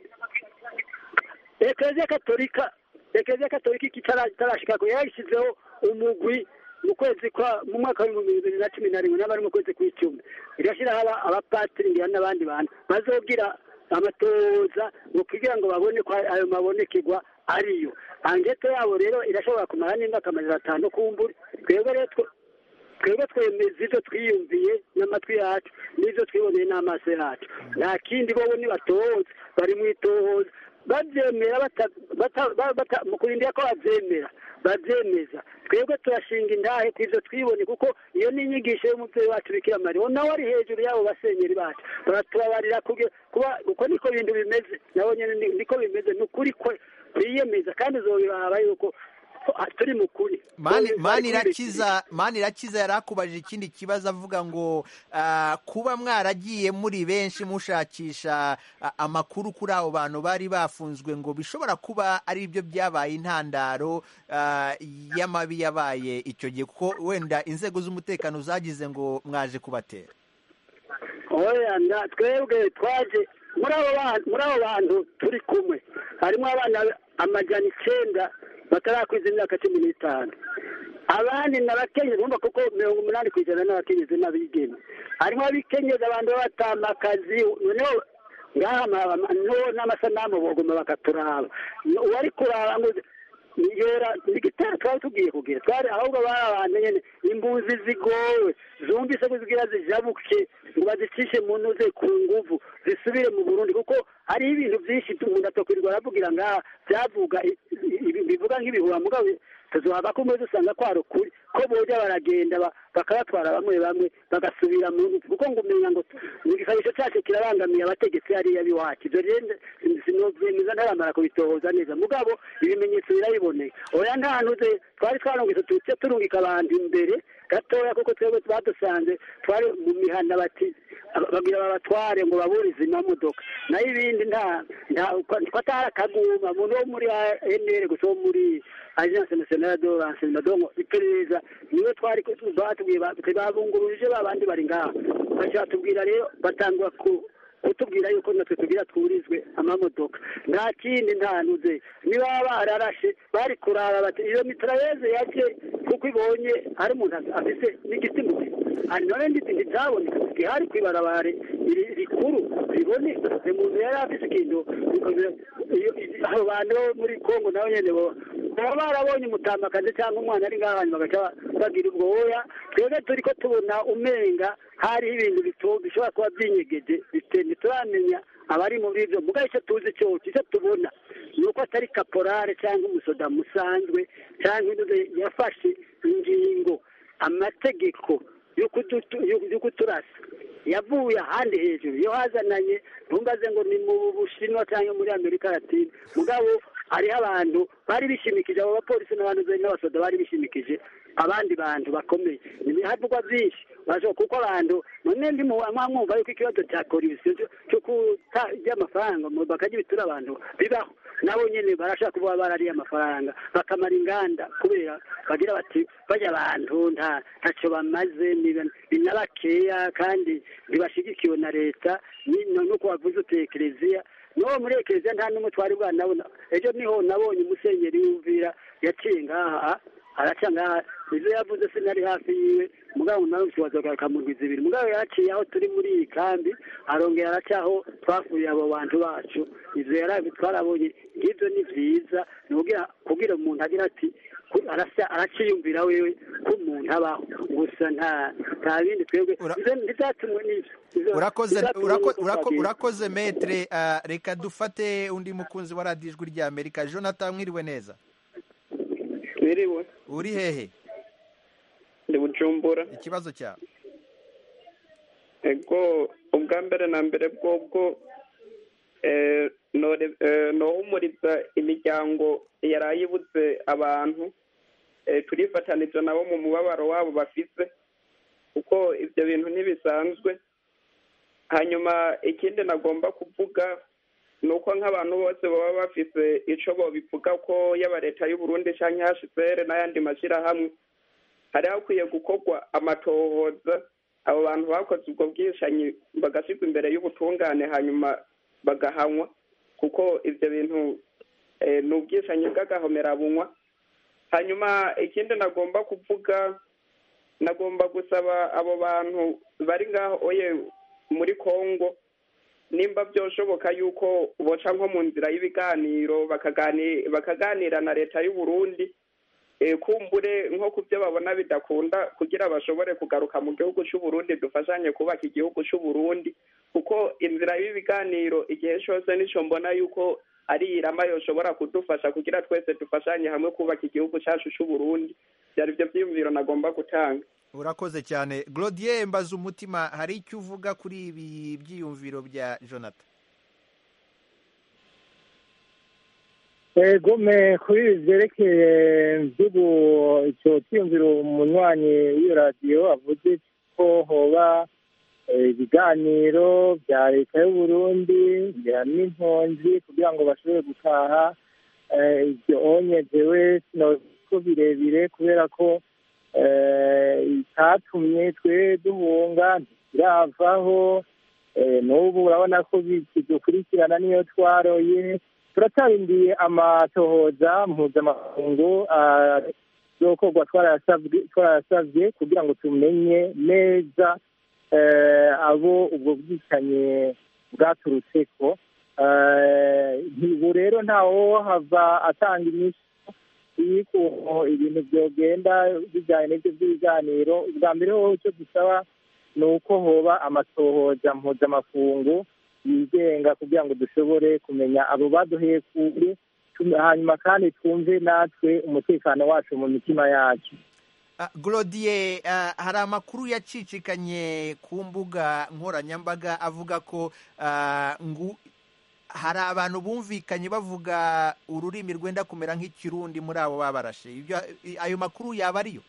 S9: ekereziya katolika ekereziya katolika ikitara- itarashikako yarayishyizeho umugwi mu kwezi kwa mu mwaka w'ibihumbi bibiri na cumi na rimwe n'abari mu kwezi kw'icumi irashyiraho aba- abapatiri ngira n'abandi bantu bazogira amatoza ngo kugira ngo babone ko ayo mabonekerwa ariyo angeto yabo rero irashobora kumara n'imyaka amajana atanu kumbura twebwe rero twe- twebwe twemeza ibyo twiyumviye n'amatwi yacu n'ibyo twiboneye n'amaso yacu nta kindi bobo nibatohoza bari mu itohoza babyemera bata- bata- ba- bata- mu kurindira ko babyemera babyemeza twebwe turashinga indahe ku ivyo twibone kuko iyo ni inyigisho y'umubyeyi wacu bikira mariya nawe ari hejuru y'abo basenyeri bacu baratubabarira kuge- kuba uko niko bintu bimeze nabo nyene ni- niko bimeze ni ukuri kwe twiyemeza kandi uzobiraba yuko ah, turi mu kuri
S1: mani
S9: Bari-
S1: mani
S9: bari
S1: irakiza mani irakiza yari akubajije ikindi kibazo avuga ngo ah, kuba mwaragiye muri benshi mushakisha ah, amakuru kuri abo bantu bari bafunzwe ngo bishobora kuba ari byo byabaye intandaro ah, y'amabi yabaye icyo gihe kuko wenda inzego z'umutekano zagize ngo mwaje kubatera
S9: oya nda twebwe twaje muri abo bantu muri abo bantu turi kumwe harimo abana amajana icenda batarakwiza imyaka cumi n'itanu abandi ni abakenyezi bumva kuko mirongo umunani ku ijana n'abakenyezi n'abigeme harimo abikenyezi abantu b'abatamakazi noneho ngaha ama- ama- no n'amasanamu bogoma bakaturaba uwari kuraba ngo yora igitero twari tugiye kugira twari ahubwo bari abantu nyene imbuzi zigowe zumvise ko zigira zijabuke ngo bazicishe mu ntuze ku nguvu zisubire mu burundi kuko hariho ibintu byinshi umuntu atokwirirwa aravugira ngaha byavuga i- i- bivuga nk'ibihuha mugabo tuzohava ko umwe dusanga kwari ukuri ko boja baragenda ba- bakabatwara bamwe bamwe bagasubira mu nzu kuko ngo umenya ngo mu gisabisho cyacu kirabangamiye abategetsi hariya b'iwacu ibyo rero sinovyemeza ntaramara kubitohoza neza mugabo ibimenyetso birabiboneye oya nta ntuze twari twarungitse tuce turungika abantu imbere gatoya kuko twebwe badusanze twari mu mihana bati bagira babatware ngo baburize amamodoka nayo ibindi nta nta ko atari akaguma umuntu wo muri enere gusa wo muri agence nationale de renseignement donc iperereza niwe twari batubwiye babunguruje babandi bari ngaha baca batubwira rero batangwa ku kutubwira yuko natwe tugira twurizwe amamodoka nta kindi nta nuze niba bararashe bari kuraba bati iyo mitrailleze yaje kuko ibonye hari umuntu afise n'igiti mu hari none nditi ntibyaboneka gihari kwibarabare rikuru riboneka umuntu yari afise ikintu abo bantu bo muri kongo nabo nyene bo baba barabonye umutamakazi cyangwa umwana ari ngaha hanyuma bagaca bagira ubwo woya twebwe turi ko tubona umenga hariho ibintu bishobora kuba byinyegeje ntituramenya abari muri ibyo mugabo icyo tuzi cyose icyo tubona ni uko atari kaporare cyangwa umusoda musanzwe cyangwa yafashe ingingo amategeko yo kuturasa yavuye ahandi hejuru iyo hazananye ntumbaze ngo ni mu bushinwa cyangwa muri amerika latine mugabo hariho abantu bari bishimikije abo bapolisi n'abantu n'abasoda bari bishimikije abandi bantu bakomeye havugwa byinshi kuko abantu none ndi mwumva yuko ikibazo cya korisiyo cyo kutarya amafaranga bakajya ibitura abantu bibaho nabo nyine barashaka kuba barariye amafaranga bakamara inganda kubera bagira bati bajya abantu ntacyo bamaze ni na bakeya kandi ntibashyigikiwe na leta nuko wavuze uti ekereziya n'uwo muri ekereziya nta n'umwe twari bwanabona ejo niho nabonye umusenyeri w'umvira yaciye ngaha araca ngaha izo yavuze sinari hafi yiwe mugabo nawe ukibaza akamurwiza ibiri mugabo yaraciye aho turi muri iyi kambi arongera araca aho twafuye abo bantu bacu ivyo yarabi twarabonye ngivyo ni vyiza ni kugira umuntu agira ati araciyumvira wewe ko umuntu abaho gusa nta nta bindi twebwe ntibyatumwe n'ivyo
S1: urakoze metre reka dufate undi mukunzi wa radiyo ijwi rya amerika jonathan mwiriwe neza
S10: mwiriwe
S1: uri hehe
S10: ndi bujumbura
S1: ikibazo cyawe
S10: ego ubwa mbere na mbere bwobwo nohumuriza imiryango yarayibuze abantu eh, turifatanije nabo mu mubabaro wabo bafise kuko ibyo bintu ntibisanzwe hanyuma ikindi nagomba kuvuga ni uko nk'abantu bose baba bafise ico bobivuga ko yaba leta y'u Burundi canke HCR n'ayandi mashyirahamwe hari hakwiye gukorwa amatohoza abo bantu bakoze ubwo bwishanyi bagashyirwa imbere y'ubutungane hanyuma bagahanwa kuko ivyo bintu eh, ni ubwishanyi bw'agahomerabunwa hanyuma ikindi nagomba kuvuga nagomba gusaba abo bantu bari ngaho oye muri kongo nimba byoshoboka yuko boca nko mu nzira y'ibiganiro bakagani- bakaganira na leta y'u Burundi eh, kumbure nko ku byo babona bidakunda kugira bashobore kugaruka mu gihugu cy'u Burundi dufashanye kubaka igihugu cy'u Burundi kuko inzira y'ibiganiro igihe cyose nico mbona yuko ari irama yoshobora kudufasha kugira twese dufashanye hamwe kubaka igihugu cyacu cy'u Burundi byari byo byiyumviro nagomba gutanga
S1: urakoze cyane Glodier mbaza umutima hari icyo uvuga kuri ibi byiyumviro bya jonathan
S4: gome kuri ibi byerekeye by'ubu icyo cyiyumviro umunywanyi w'iyo radiyo avuze ko hoba eh, ibiganiro bya leta y'u Burundi bya n'impunzi kugira ngo bashobore gutaha eh, ibyo onyezewe ko birebire kubera ko eh, itatumye twe duhunga ntikiravaho eh, n'ubu urabona ko bidukurikirana niyo twaroye turacyarindiye amatohoza mpuzamakungu yokorwa twarayasabye kugira ngo tumenye neza eh, abo ubwo bwicanyi bwaturutseko Eh, ubu rero ntawo hava atanga inyishu y'ukuntu ibintu byogenda bijyanye n'ibyo by'ibiganiro ubwa mbere hoho icyo dusaba ni uko hoba amatohoza mpuzamakungu yigenga kugira ngo dushobore kumenya abo baduheye kure tum- hanyuma kandi twumve natwe umutekano wacu mu mitima yacu
S1: Ah, Glodier ah, hari amakuru yacicikanye ku mbuga nkoranyambaga avuga ko ah, ngu hari abantu bumvikanye bavuga ururimi rwenda kumera nk'ikirundi muri abo babarashe ibyo ayo makuru yaba ariyo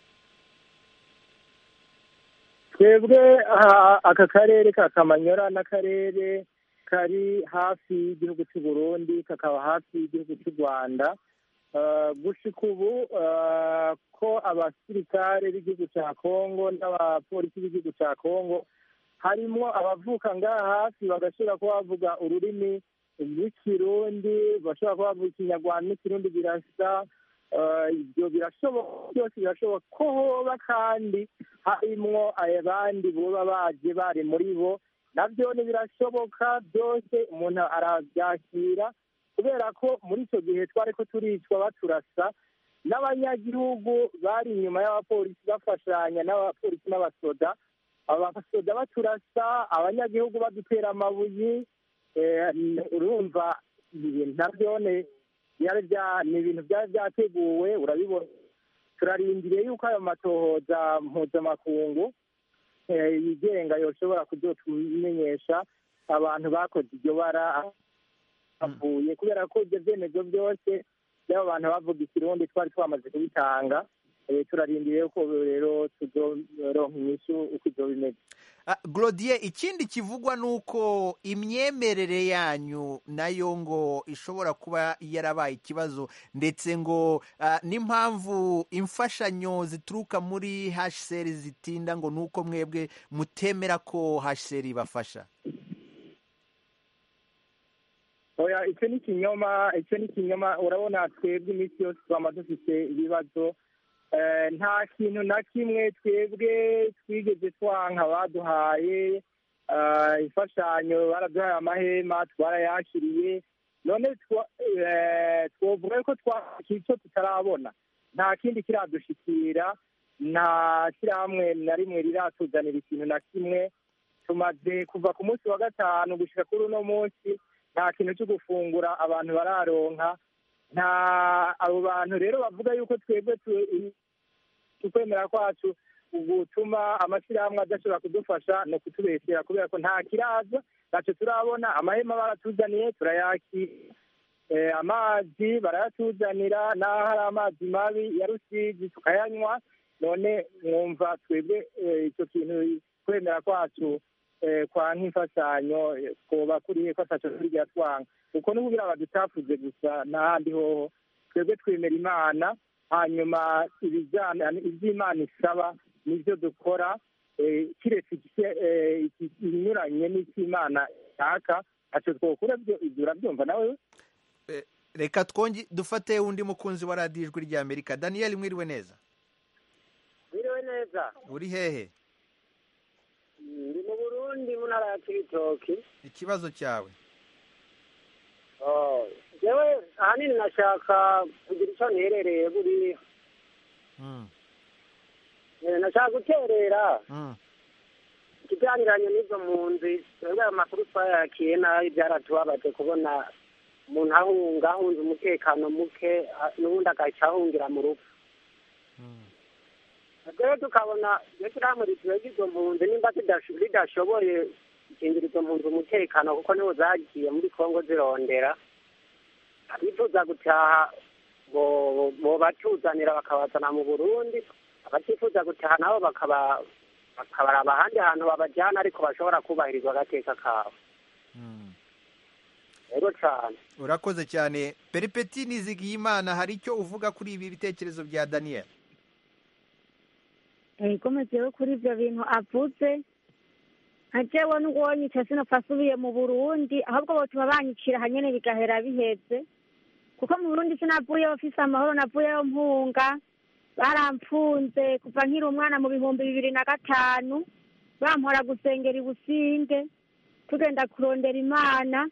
S4: twebwe aha, aka karere ka kamanyora n'akarere kari hafi y'igihugu cy'u burundi kakaba hafi y'igihugu cy'u rwanda Uh, gushika ubu uh, ko abasirikare b'igihugu cya kongo n'abapolisi b'igihugu cya kongo harimo abavuka ngaha hafi bagashobora kuba bavuga ururimi rw'ikirundi bashobora kuba bavuga ikinyarwanda n'ikirundi birasa Uh, ibyo birashoboka byose birashoboka ko hoba kandi harimwo abandi boba baje bari muri bo nabyo ni birashoboka byose umuntu arabyakira kubera ko muri icyo gihe twari ko turicwa baturasa n'abanyagihugu bari inyuma y'abapolisi bafashanya n'abapolisi n'abasoda abasoda baturasa abanyagihugu badutera amabuye eh, urumva ibintu nabyo ni byari bya- ni ibintu byari byateguwe urabibona turarindiriye yuko ayo matohoza mpuzamakungu eh, yigenga yoshobora kuzotumenyesha abantu bakoze iryo bara bavuye kubera ko ibyo byemezo byose by'abo bantu bavuga ikirundi twari twamaze kubitanga Eh, turarindiriye ko rero tuzoronka inyishu uko ibyo bimeze
S1: Ah, Glodier ikindi kivugwa ni uko imyemerere yanyu nayo ngo ishobora kuba yarabaye ikibazo ndetse ngo ah, n'impamvu imfashanyo zituruka muri HCR zitinda ngo ni uko mwebwe mutemera ko HCR ibafasha
S4: oya icyo ni ikinyoma icyo ni ikinyoma urabona twebwe iminsi yose twama dufite ibibazo Eh, nta kintu na kimwe twebwe twigeze twanka baduhaye eh, imfashanyo baraduhaye amahema twarayakiriye none twa- eh, twovuga ko twakira icyo tutarabona nta kindi kiradushikira nta shyirahamwe na rimwe riratuzanira ikintu na kimwe tumaze kuva ku munsi wa gatanu gushyira kuri uno munsi nta kintu cyo gufungura abantu bararonka nta abo bantu rero bavuga yuko twebwe tu- ukwemera kwacu gutuma amashyirahamwe adashobora kudufasha ni ukutubeshyera kubera ko nta kiraza ntacyo turabona amahema baratuzaniye turayakira Eh, amazi barayatuzanira n'aho hari amazi mabi ya rusizi tukayanywa none mwumva twebwe eh, icyo kintu kwemera kwacu eh, kwa nk'imfashanyo eh, twoba kurihe ko ataco turya twanga kuko ni kugira badutafuze gusa n'ahandi hoho twebwe twemera imana hanyuma ibijyana iby'imana isaba nibyo dukora eh, kiretse iki- eh, iki- ibinyuranye n'icy'imana ishaka ntacyo twokura byo ibyo urabyumva nawe
S1: reka twonge dufate undi mukunzi wa radiyo ijwi rya amerika daniyeli mwiriwe neza
S11: biriwe neza
S1: uri hehe
S11: ndi mu burundi mu ntara ya kibitoki
S1: ikibazo cyawe
S11: Oh, jewe ahanini nashaka kugira icyo nterereye buriya
S1: Mm,
S11: Eh, nashaka guterera
S1: mm,
S11: ikiganiranye n'izo mpunzi twebwe ayo makuru twayakiye nabi byaratubabaje kubona umuntu ahunga ahunze umutekano muke ah, n'ubundi agaca ahungira mu rupfu rero tukabona iyo turihamwe ritwebwe izo mpunzi nimba tudasho- ridashoboye gukingira izo mpunzi umutekano kuko niho zagiye muri kongo zirondera abifuza gutaha bo- bobatuzanira bakabazana mu burundi abatifuza gutaha nabo bakaba bakabaraba ahandi hantu babajyana ariko bashobora kubahirizwa agateka kabo rero cyane
S1: urakoze cyane peripeti nizigiyimana hari icyo uvuga kuri ibi bitekerezo bya daniyeli
S7: ikomezeho kuri ibyo bintu avuze nka jewe n'ubwonyica sinopfa asubiye mu burundi ahubwo botuma banyicira hanyene bigahera biheze kuko mu burundi sinavuyeyo mfise amahoro navuyeyo mpunga barampfunze kuva nkiri umwana mu bihumbi bibiri na gatanu bampora gusengera ibusinde tugenda kurondera imana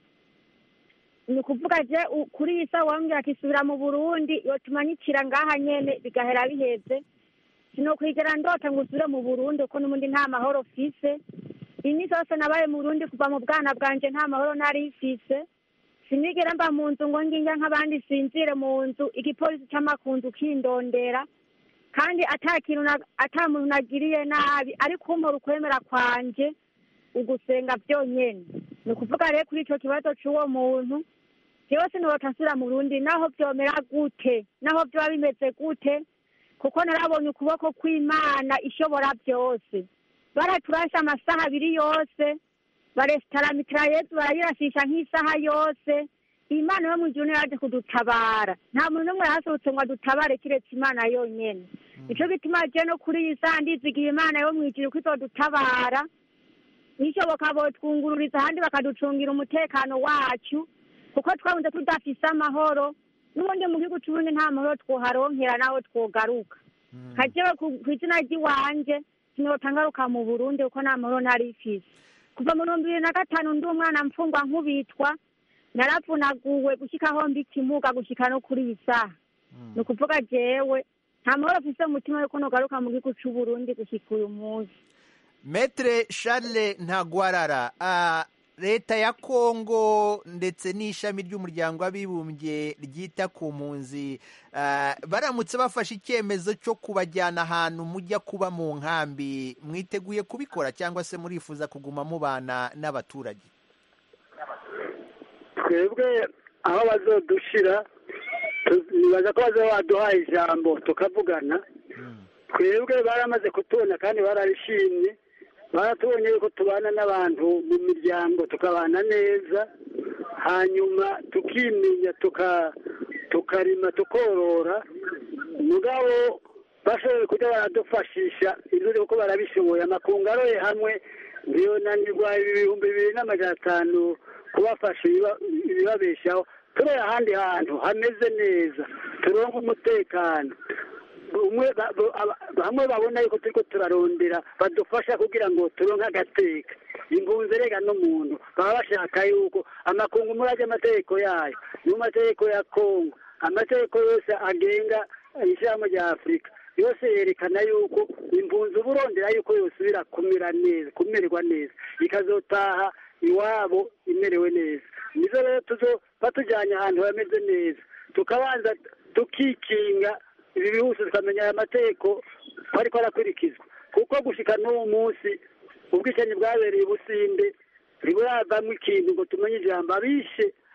S7: ni ukuvuga je u- kuri iyi sawa wambwira ati subira mu burundi yotuma nyicira ngaha nyene bigahera biheze sinokwigera ndota ngo usubire mu burundi kuko n'ubundi nta mahoro mfise iminsi yose nabaye mu burundi kuva mu bwana bwanje nta mahoro nari mfise sinigera mba mu nzu ngo nginga nk'abandi sinzire mu nzu igipolisi c'amakunzu kindondera kandi ata kintu na- ata muntu nagiriye nabi ariko kumpora ukwemera kwanje ugusenga byonyene ni ukuvuga rero kuri ico kibazo c'uwo muntu jewe sinota nsubira mu burundi naho vyomera gute naho vyoba bimeze gute kuko narabonye ukuboko kw'imana ishobora byose baraturashe amasaha abiri yose baresitara mitrayezu barayirashisha nk'isaha yose imana yo mu ijuru niyo yaje kudutabara nta muntu n'umwe yahasohotse ngo adutabare kiretse imana yonyene nico gituma je no kuri iyi saha ndizigiye imana yo mu ijuru ko izodutabara nishoboka botwungururiza ahandi bakaducungira umutekano wacu kuko twabunze tudafise amahoro n'ubundi mu gihugu c'uburundi nta mahoro twoharonkera naho twogaruka kajewe ku- kw'izina ry'iwanje sinota ngaruka mu burundi kuko nta mahoro nari mfise kuva mu bihumbi bibiri na gatanu ndi umwana mfungwa nkubitwa naravunaguwe gushika aho mbi ikimuga gushika no kuri iyi saha ni ukuvuga jewe nta mahoro mfise mu mutima yuko nogaruka mu gihugu c'uburundi gushika uyu munsi
S1: metere charles ntagwarara ah, leta ya kongo ndetse n'ishami ry'umuryango w'abibumbye ryita ku mpunzi ah, baramutse bafashe icyemezo cyo kubajyana ahantu mujya kuba mu nkambi mwiteguye kubikora cyangwa se murifuza kuguma mubana n'abaturage
S9: twebwe aho bazodushira tu- nibaza ko bazaba baduhaye ijambo tukavugana twebwe baramaze kutubona kandi bararishimye baratubonye yuko tubana n'abantu mu miryango tukabana neza hanyuma tukimenya tuka tukarima tukorora mugabo bashoboye kujya baradufashisha ibyo kuko barabishoboye amakungu aroye hamwe ntiyonanirwa ibihumbi bibiri n'amajana atanu kubafasha ibiba- ibibabeshaho turere ahandi hantu hameze neza turonke umutekano umwe ba- bo- aba- bamwe babona yuko turiko turarondera badufasha kugira ngo turonke agateka impunzi rega n'umuntu baba bashaka yuko amakungu murajya amategeko yayo mu mategeko ya kongo amategeko yose agenga ishyirahamwe rya afurika yose yerekana yuko impunzi uba urondera yuko yosubira kumera neza kumererwa neza ikazotaha iwabo imerewe neza nizo rero tuzo batujyanye ahantu hameze neza tukabanza tukikinga ibi bihusu tukamenya aya mategeko ko ariko arakurikizwa kuko gushika n'uwo munsi ubwicanyi bwabereye i businde ntiburavamo ikintu ngo tumenye ijambo abishe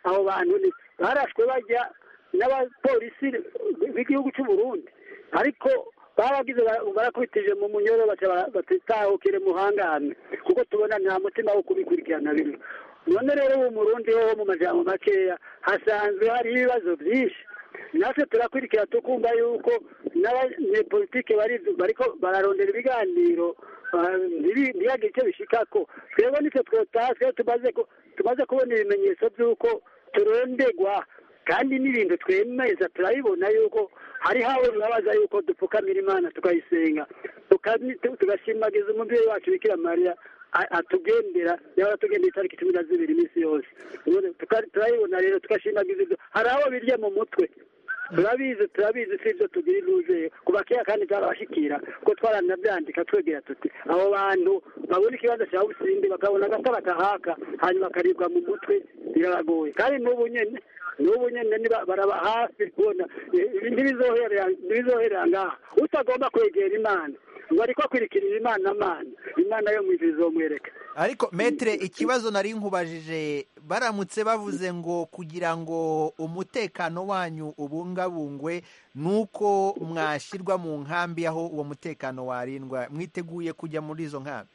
S9: abo bantu ni barashwe bajya n'abapolisi b'igihugu cy'u Burundi ariko baragize bara- barakubitije mu munyoro baca batitahukire muhangane kuko tubona nta mutima wo kubikurikirana biri none rero ubu murundi ho mu majambo makeya hasanzwe hari ibibazo byinshi natwe turakurikira tukumva yuko n'abanyepolitike bari bariko bararondera ibiganiro ah, ntibi- ntihagire icyo bishikako twebwe nitwe twotaswe tumaze ku- tumaze kubona ibimenyetso by'uko turondegwa kandi n'ibintu twemeza turabibona yuko hari hawe bibabaza yuko dupfukamira imana tukayisenga tukani- tu- tugashimagiza umubyeyi wacu bikira mariya a- atugendera yaba atugendera itariki cumi na zibiri iminsi yose None tuka- turabibona rero tugashimagiza ibyo hari abo birya mu mutwe turabizi turabizi si ibyo tugira intuzeye kuva kera kandi byarabashikira kuko twaranabyandika twegera tuti abo bantu babona ikibazo cya busindi bakabona agatara kahaka hanyuma bakaribwa mu mutwe birabagoye kandi n'ubu nyene n'ubu nyene niba baraba hafi kubona eh, ntibizoherera ntibizoherera ngaha utagomba kwegera imana ngo ariko akurikirira imana mana imana yo mu ijuru izomwereka
S1: ariko metere ikibazo nari nkubajije baramutse bavuze ngo kugira ngo umutekano wanyu ubungabungwe nuko mwashyirwa mu nkambi aho uwo mutekano warindwa mwiteguye kujya muri izo nkambi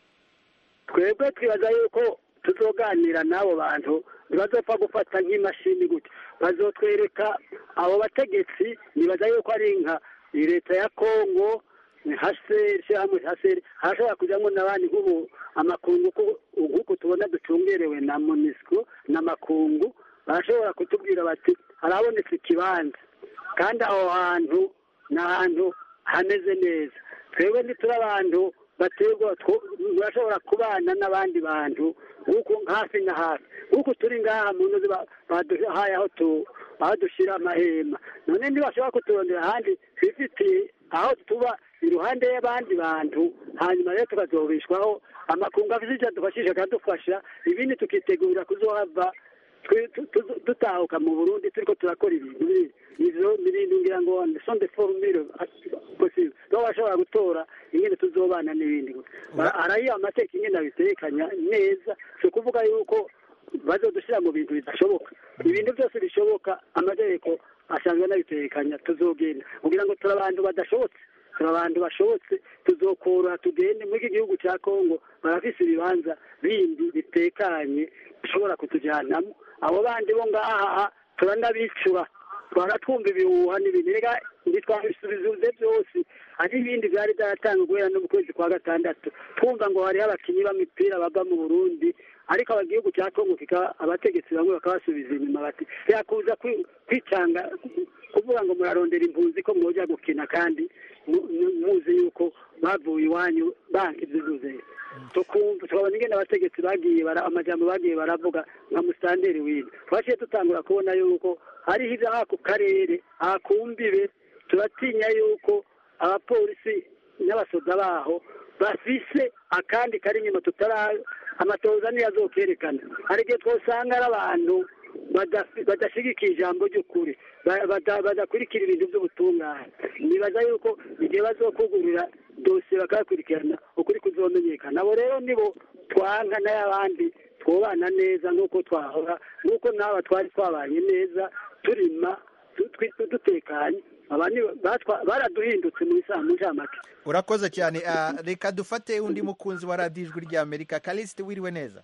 S9: twebwe twibaza yuko tuzoganira n'abo bantu ntibazopfa gufata nk'imashini gutya bazotwereka abo bategetsi nibaza yuko ari nka leta ya kongo haseri ishyirahamwe haseri hashobora kujyamo n'abandi nk'ubu amakungu ko- nk'uko tubona ducungerewe na monisco n'amakungu barashobora kutubwira bati harabonetse ikibanza kandi aho hantu ni ahantu hameze neza twebwe ntituri abantu baterwa turashobora kubana n'abandi bantu nk'uko hafi na hafi nk'uko turi ngaha mu nzu ba- baduhaye aho tu aho dushyira amahema none ntibashobora kuturondera ahandi twifitiye aho tuba iruhande y'abandi bantu hanyuma rero tukazobishwaho amakungu afite icyo adufashije akadufasha ibindi tukitegurira kuzohava twe- tu- tu- dutahuka mu burundi turiko turakora ibintu biri- ivyo n'ibintu ngira ngo son de formule possible niho bashobora gutora ingene tuzobana n'ibindi harayo amateka ingene abitekanya neza si ukuvuga yuko bazodushyira mu bintu bidashoboka ibintu byose bishoboka amategeko asanzwe anabitekanya tuzogenda kugira ngo turi abantu badashobotse turi abantu bashobotse tuzokora tugende muri iki gihugu cya kongo barafise ibibanza bindi bitekanye bishobora kutujyanamo abo bandi bo ngaha turanabicura twaratwumva ibihuha n'ibintu reka ntitwabisubize byose hari ibindi byari byaratanga guhera no mu kwezi kwa gatandatu twumva ngo hariho abakinnyi b'imipira bava mu burundi ariko aba gihugu cya kongo kikaba abategetsi bamwe bakabasubiza inyuma bati yakuza kwi- kwicanga kuvuga ngo murarondera impunzi ko mwojya gukina kandi mu- mu- muzi yuko bavuye iwanyu banki ibyuzuye tukumva tukabona ingene abategetsi bagiye bara amajambo bagiye baravuga nka musitanteri w'ino twaciye dutangura kubona yuko hariho ibyo aha ku karere aha ku mbibe turatinya yuko abapolisi n'abasoda baho bafise akandi kari inyuma tutara amatoza niyo azokerekana hari igihe twosanga ari abantu badafi- badashigikiye ijambo ry'ukuri ba- bada- badakurikira ibintu by'ubutungane nibaza yuko igihe bazokugurira dosiye bakayakurikirana ukuri kuzomenyekana abo rero nibo twanka n'ay'abandi twobana neza nk'uko twahora nk'uko n'aba twari twabanye neza turima tu- twi- dutekanye abandi batwa- baraduhindutse mu isaha mu ncamake
S1: urakoze cyane Ah, reka dufate undi mukunzi wa radiyo ijwi rya amerika kalisite wiriwe neza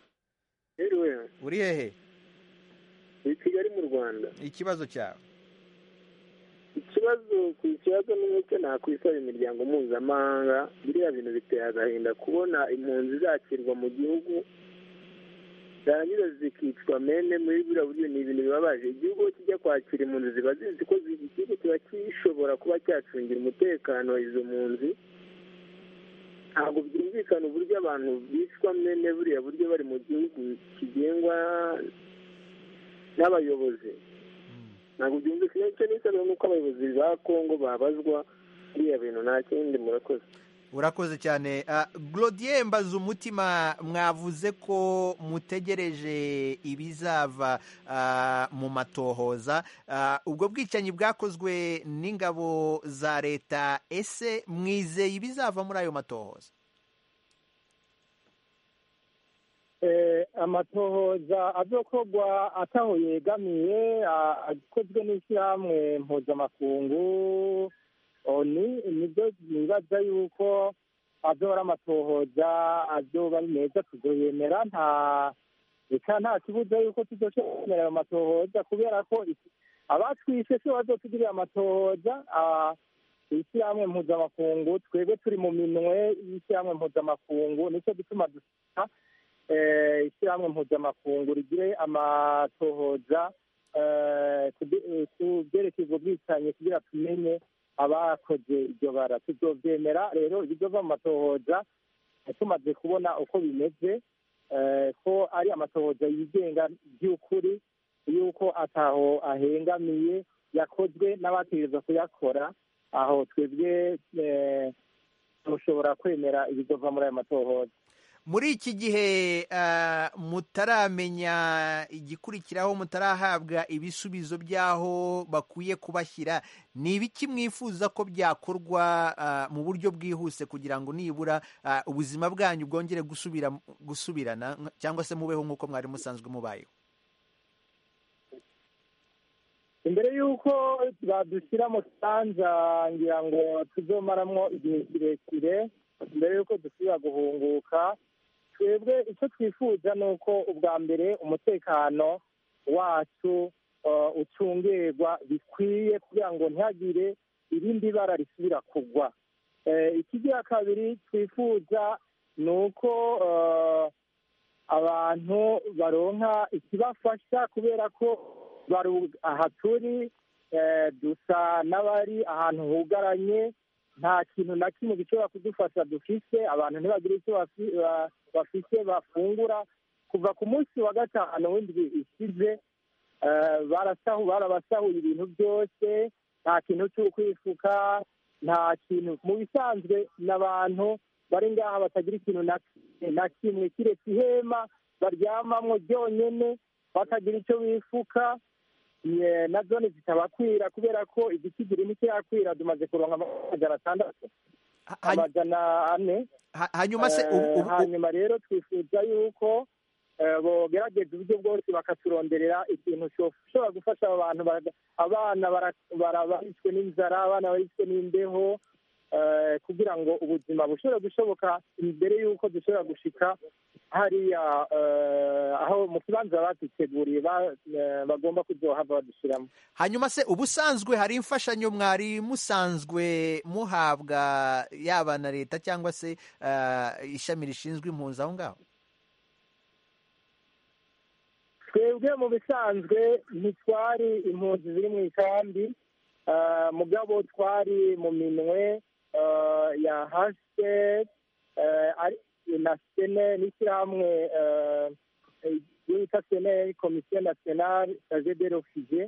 S12: Anyway,
S1: uri hehe
S12: i Kigali mu Rwanda
S1: ikibazo cyawe
S12: ikibazo ku kibazo ni nk'icyo nakwisaba imiryango mpuzamahanga biriya bintu biteye agahinda kubona impunzi zakirwa mu gihugu zarangiza zikicwa mene muri buriya buryo ni ibintu bibabaje igihugu iyo kijya kwakira impunzi ziba zizi ko zi- igihugu kiba gishobora kuba cyacungira umutekano wa izo mpunzi ntabwo byumvikana uburyo abantu bicwa mene buriya buryo bari mu gihugu kigengwa n'abayobozi ntabwo byumvikana icyo nisabira ni uko abayobozi ba kongo babazwa biriya bintu nta kindi murakoze
S1: urakoze cyane Ah, Glodie mbaza umutima mwavuze ko mutegereje ibizava ah, mu matohoza Ah, ubwo bwicanyi bwakozwe n'ingabo za leta ese mwizeye ibizava muri ayo matohoza
S4: eh, amatohoza azokorwa ataho yegamiye a- akozwe n'ishyirahamwe mpuzamakungu oni nibyo nibaza yuko azoba ari amatohoza azoba ari meza tuzoyemera nta reka nta kibuza yuko tuzoshobora ayo matohoza kubera ko iki- abatwishe si bazotugirira amatohoza ah, ishyirahamwe mpuzamakungu twebwe turi mu minwe y'ishyirahamwe mpuzamakungu nicyo gituma dusaba eh, ishyirahamwe mpuzamakungu rigire amatohoza eh, kubi- eh, ku byerekeye ubwicanyi kugira tumenye abakoze iryo bara tuzovyemera rero ibizova mu matohoza eh, tumaze kubona uko bimeze eh, ko ari amatohoza yigenga by'ukuri yuko ataho ahengamiye yakozwe n'abategereza kuyakora aho twebwe eh, dushobora kwemera ibizova muri ayo matohoza
S1: muri iki gihe ah, mutaramenya igikurikiraho mutarahabwa ibisubizo by'aho bakwiye kubashyira ni ibiki mwifuza ko byakorwa ah, mu buryo bwihuse kugira ngo nibura ah, ubuzima bwanyu bwongere gusubira gusubirana nk- cyangwa se mubeho nk'uko mwari musanzwe mubayeho
S4: imbere y'uko badushyira mu kibanza ngira ngo tuzomaramwo igihe kirekire mbere y'uko dusubira guhunguka twebwe icyo twifuza ni uko ubwa mbere umutekano wacu uh, ucungerwa bikwiye kugira ngo ntihagire irindi bara risubira kugwa Eh, ikigira kabiri twifuza ni uko uh, abantu baronka ikibafasha kubera ko bari aha turi eh, dusa n'abari ahantu hugaranye nta kintu na kimwe gishobora kudufasha dufise abantu ntibagire icyo bafi- ba- bafise bafungura kuva ku munsi wa gatanu w'indwi ishize eh, barasahu barabasahuye ibintu byose nta kintu cy'ukwifuka nta kintu mu bisanzwe n'abantu bari ngaha batagira ikintu na na kimwe kiretse ihema baryamamwo ryonyene bakagira icyo bifuka ye- na zone zitabakwira kubera ko igisigiri ntikirakwira tumaze kuronka amajana atandatu amajana ane
S1: hanyuma se ubu-
S4: Eh,
S1: ubu-
S4: hanyuma rero twifuza yuko eh, bogerageza uburyo bwose bakaturonderera ikintu gishobora gufasha abo bantu baga- abana bara- bara- barishwe n'inzara abana barishwe n'imbeho eh, kugira ngo ubuzima bushobore gushoboka imbere y'uko dushobora gushika hariya eh, aho mu kibanza baduteguriye ba- eh, bagomba kuzohava badushyiramo
S1: hanyuma se ubusanzwe hari imfashanyo mwari musanzwe muhabwa yaba na leta cyangwa se ah, ishami rishinzwe impunzi aho ngaho
S4: twebwe mu bisanzwe ntitwari impunzi ziri mu ikambi ah, mugabo twari mu minwe ah, ya hase na sene n'ishyirahamwe ah, iyo bita sene komisiyo nasiyonali saje de refuge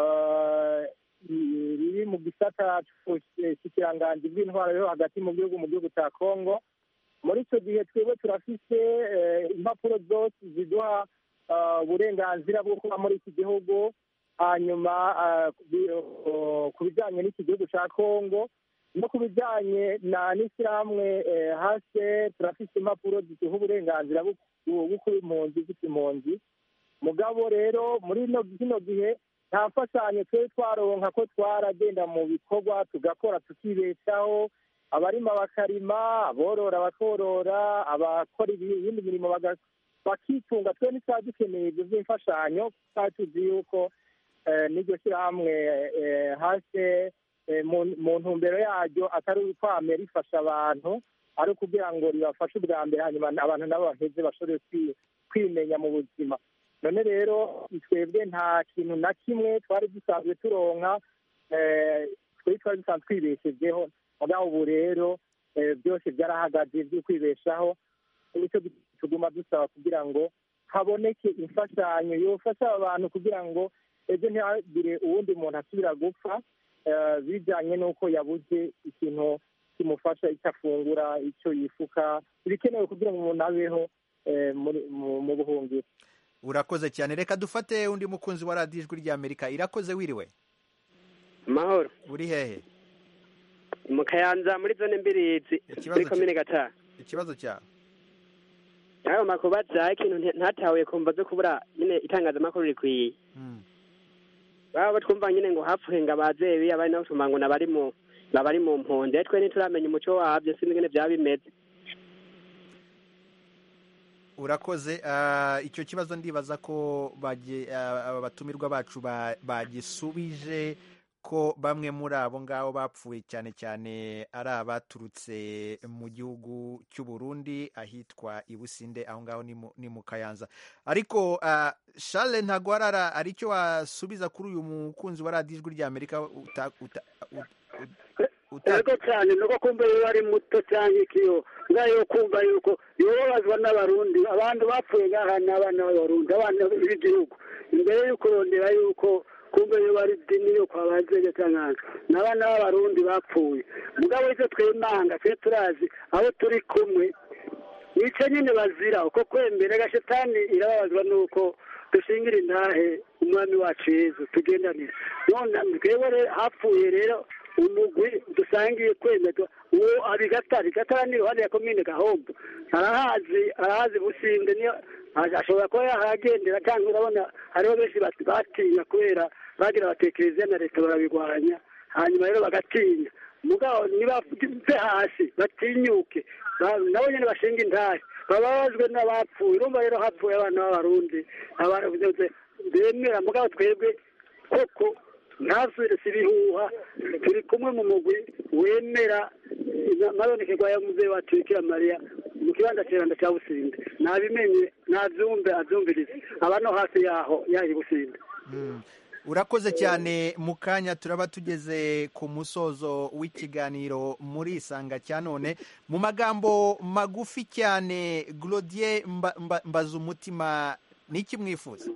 S4: riri mu gisata cy'ikiranganji bw'intwaro yo hagati mu gihugu mu gihugu cya kongo muri icyo gihe twebwe turafise eh, impapuro zose ziduha ah, uburenganzira bwo kuba muri iki gihugu hanyuma ah, ku bi- oh, ku bijyanye n'iki gihugu cya kongo no ku bijyanye na n'ishyirahamwe eh, hase turafise impapuro ziduha uburenganzira bwo bwo kuba impunzi zifite impunzi mugabo rero muri ino kino gihe nta mfashanyo twari twaronka ko twaragenda mu bikorwa tugakora tukibeshaho abarima bakarima aborora bakorora abakora iyindi mirimo baga- bakitunga twe ntitwari dukeneye ibyo by'imfashanyo twari tuzi yuko eh, n'iryo shyirahamwe eh, hase eh, mu- mu ntumbero yaryo atari ukwame rifasha abantu ari ukugira ngo ribafashe ubwa mbere hanyuma abantu nabo baheze bashobore kwi- kwimenya mu buzima none rero twebwe nta kintu na kimwe twari dusanzwe turonka eh, twari twari dusanzwe twibeshejeho mugabo ubu rero eh, byose byarahagaze byo kwibeshaho nicyo tuguma dusaba kugira ngo haboneke imfashanyo yofasha aba bantu kugira ngo ejo ntihagire uwundi muntu asubira gupfa eh, bijyanye n'uko yabuze ikintu kimufasha icyo afungura icyo yifuka ibikenewe kugira ngo umuntu abeho eh, muri- mu- mu buhungiro
S1: urakoze cyane reka dufate undi mukunzi wa radiyo ijwi ry'amerika irakoze wiriwe
S13: amahoro
S1: uri hehe
S13: mu kayanza muri zone mbirizi muri komine gatanu
S1: ikibazo cyawe
S13: ayo makuru bazaye ikintu nti- ntatahuye kumva zo kubura nyine itangazamakuru rikwiye baba twumva nyine ngo hapfuye ngo abazebi abari nabo tumva ngo nabari mu nabari mu mpunzi twe ntituramenya umuco wabyo sinzi ingene byaba bimeze
S1: urakoze ah, icyo kibazo ndibaza ko bage- ah, aba batumirwa bacu ba- bagisubije ko bamwe muri abo ngabo bapfuye cyane cyane ari abaturutse mu gihugu cy'u Burundi ahitwa i Businde aho ngaho ni mu- ni mu Kayanza ariko ah, Charles Ntagwarara ari cyo wasubiza kuri uyu mukunzi wa radiyo ijwi ry'Amerika uta- uta- ut-
S9: ego cyane nuko kumva iyo ari muto cyangwa ikiyo ngayo kumva yuko yobabazwa n'abarundi abantu bapfuye ngaha ni abana b'abarundi abana b'igihugu imbere yo kurondera yuko kumva iyo bari dini yo kwa bazege cyangwa ni abana b'abarundi bapfuye mugabo icyo twemanga twe turazi abo turi kumwe nicyo nyine bazira uko kwembera gashetani irababazwa nuko dushingira intahe umwami wacu yezu tugendanire none twebwe rero hapfuye rero umugwi dusangiye kwemerwa uwo abigatari gatara ni iruhande ya komine gahombo arahazi arahazi businde niyo ashobora kuba yahagendera cyangwa urabona hariho benshi bati- batinya kubera bagira batekereza na leta barabigwanya hanyuma rero bagatinya mugabo nibave hasi batinyuke ba- nabo nyine bashinga intahe bababajwe n'abapfuye urumva rero hapfuye abana b'abarundi abantu bemera mugabo twebwe koko ntasubire si ibihuha turi kumwe mu mugwi wemera amabonekerwa ya muzehe wacu bikira mariya mu kibanza kiranda cya businde nabimenye nabyumve abyumvirize aba no hafi yaho yahi businde
S1: Mm. urakoze cyane mu kanya turaba tugeze ku musozo w'ikiganiro muri isanga cya none mu magambo magufi cyane Glodier mba, mba, mbaza umutima ni iki mwifuza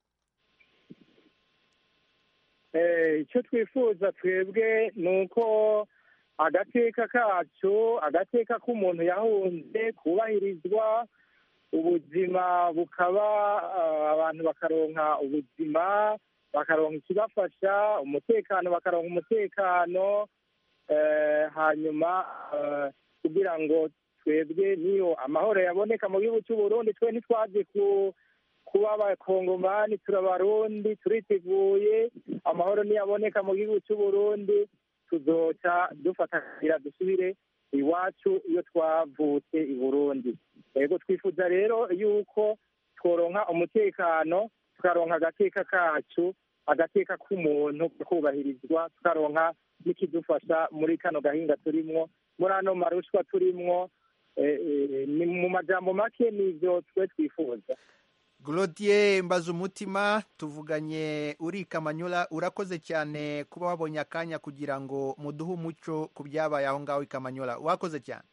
S3: Eh, icyo twifuza twebwe ni uko agateka kacu agateka k'umuntu yahunze kubahirizwa ubuzima bukaba ah, abantu bakaronka ubuzima bakaronka ikibafasha umutekano bakaronka umutekano eh, hanyuma eh, kugira ngo twebwe niyo amahoro yaboneka mu gihugu cy'u Burundi twe ntitwaje ku kuba abakongomani turabarundi turiteguye amahoro niyaboneka mu gihugu cy'u Burundi tuzoca dufata kugira dusubire iwacu iyo twavutse i Burundi yego twifuza rero yuko tworonka umutekano tukaronka agateka kacu agateka k'umuntu kubahirizwa tukaronka n'ikidufasha muri kano gahinga turimwo muri ano marushwa turimwo eh, eh, ni mu majambo make nivyo twe twifuza
S1: Glodier mbaza umutima tuvuganye uri Kamanyola urakoze cyane kuba wabonye akanya kugira ngo muduhe umuco ku byabaye aho ngaho i Kamanyola wakoze cyane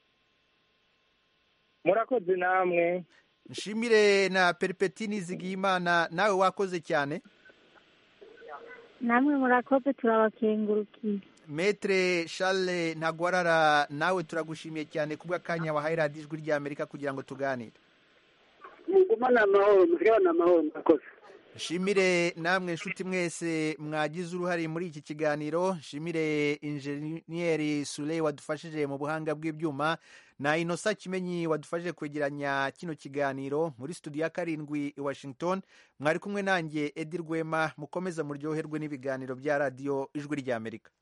S3: murakoze namwe
S1: nshimire na peripetini zigiyimana nawe wakoze cyane
S7: namwe murakoze turabakengurukiye
S1: metre charles ntagwarara nawe turagushimiye cyane kubw'akanya wahaye radiyo ijwi ry'amerika kugira ngo tuganire
S9: mugumane amahoro musigabane amahoro murakoze
S1: nshimire namwe nshuti mwese mwagize uruhare muri iki kiganiro nshimire injeniyeri sure wadufashije mu buhanga bw'ibyuma na inosa kimenyi wadufashije kwegeranya kino kiganiro muri studio ya karindwi i washington mwari kumwe nanjye edi rwema mukomeza muryoherwe n'ibiganiro bya radiyo ijwi ry'amerika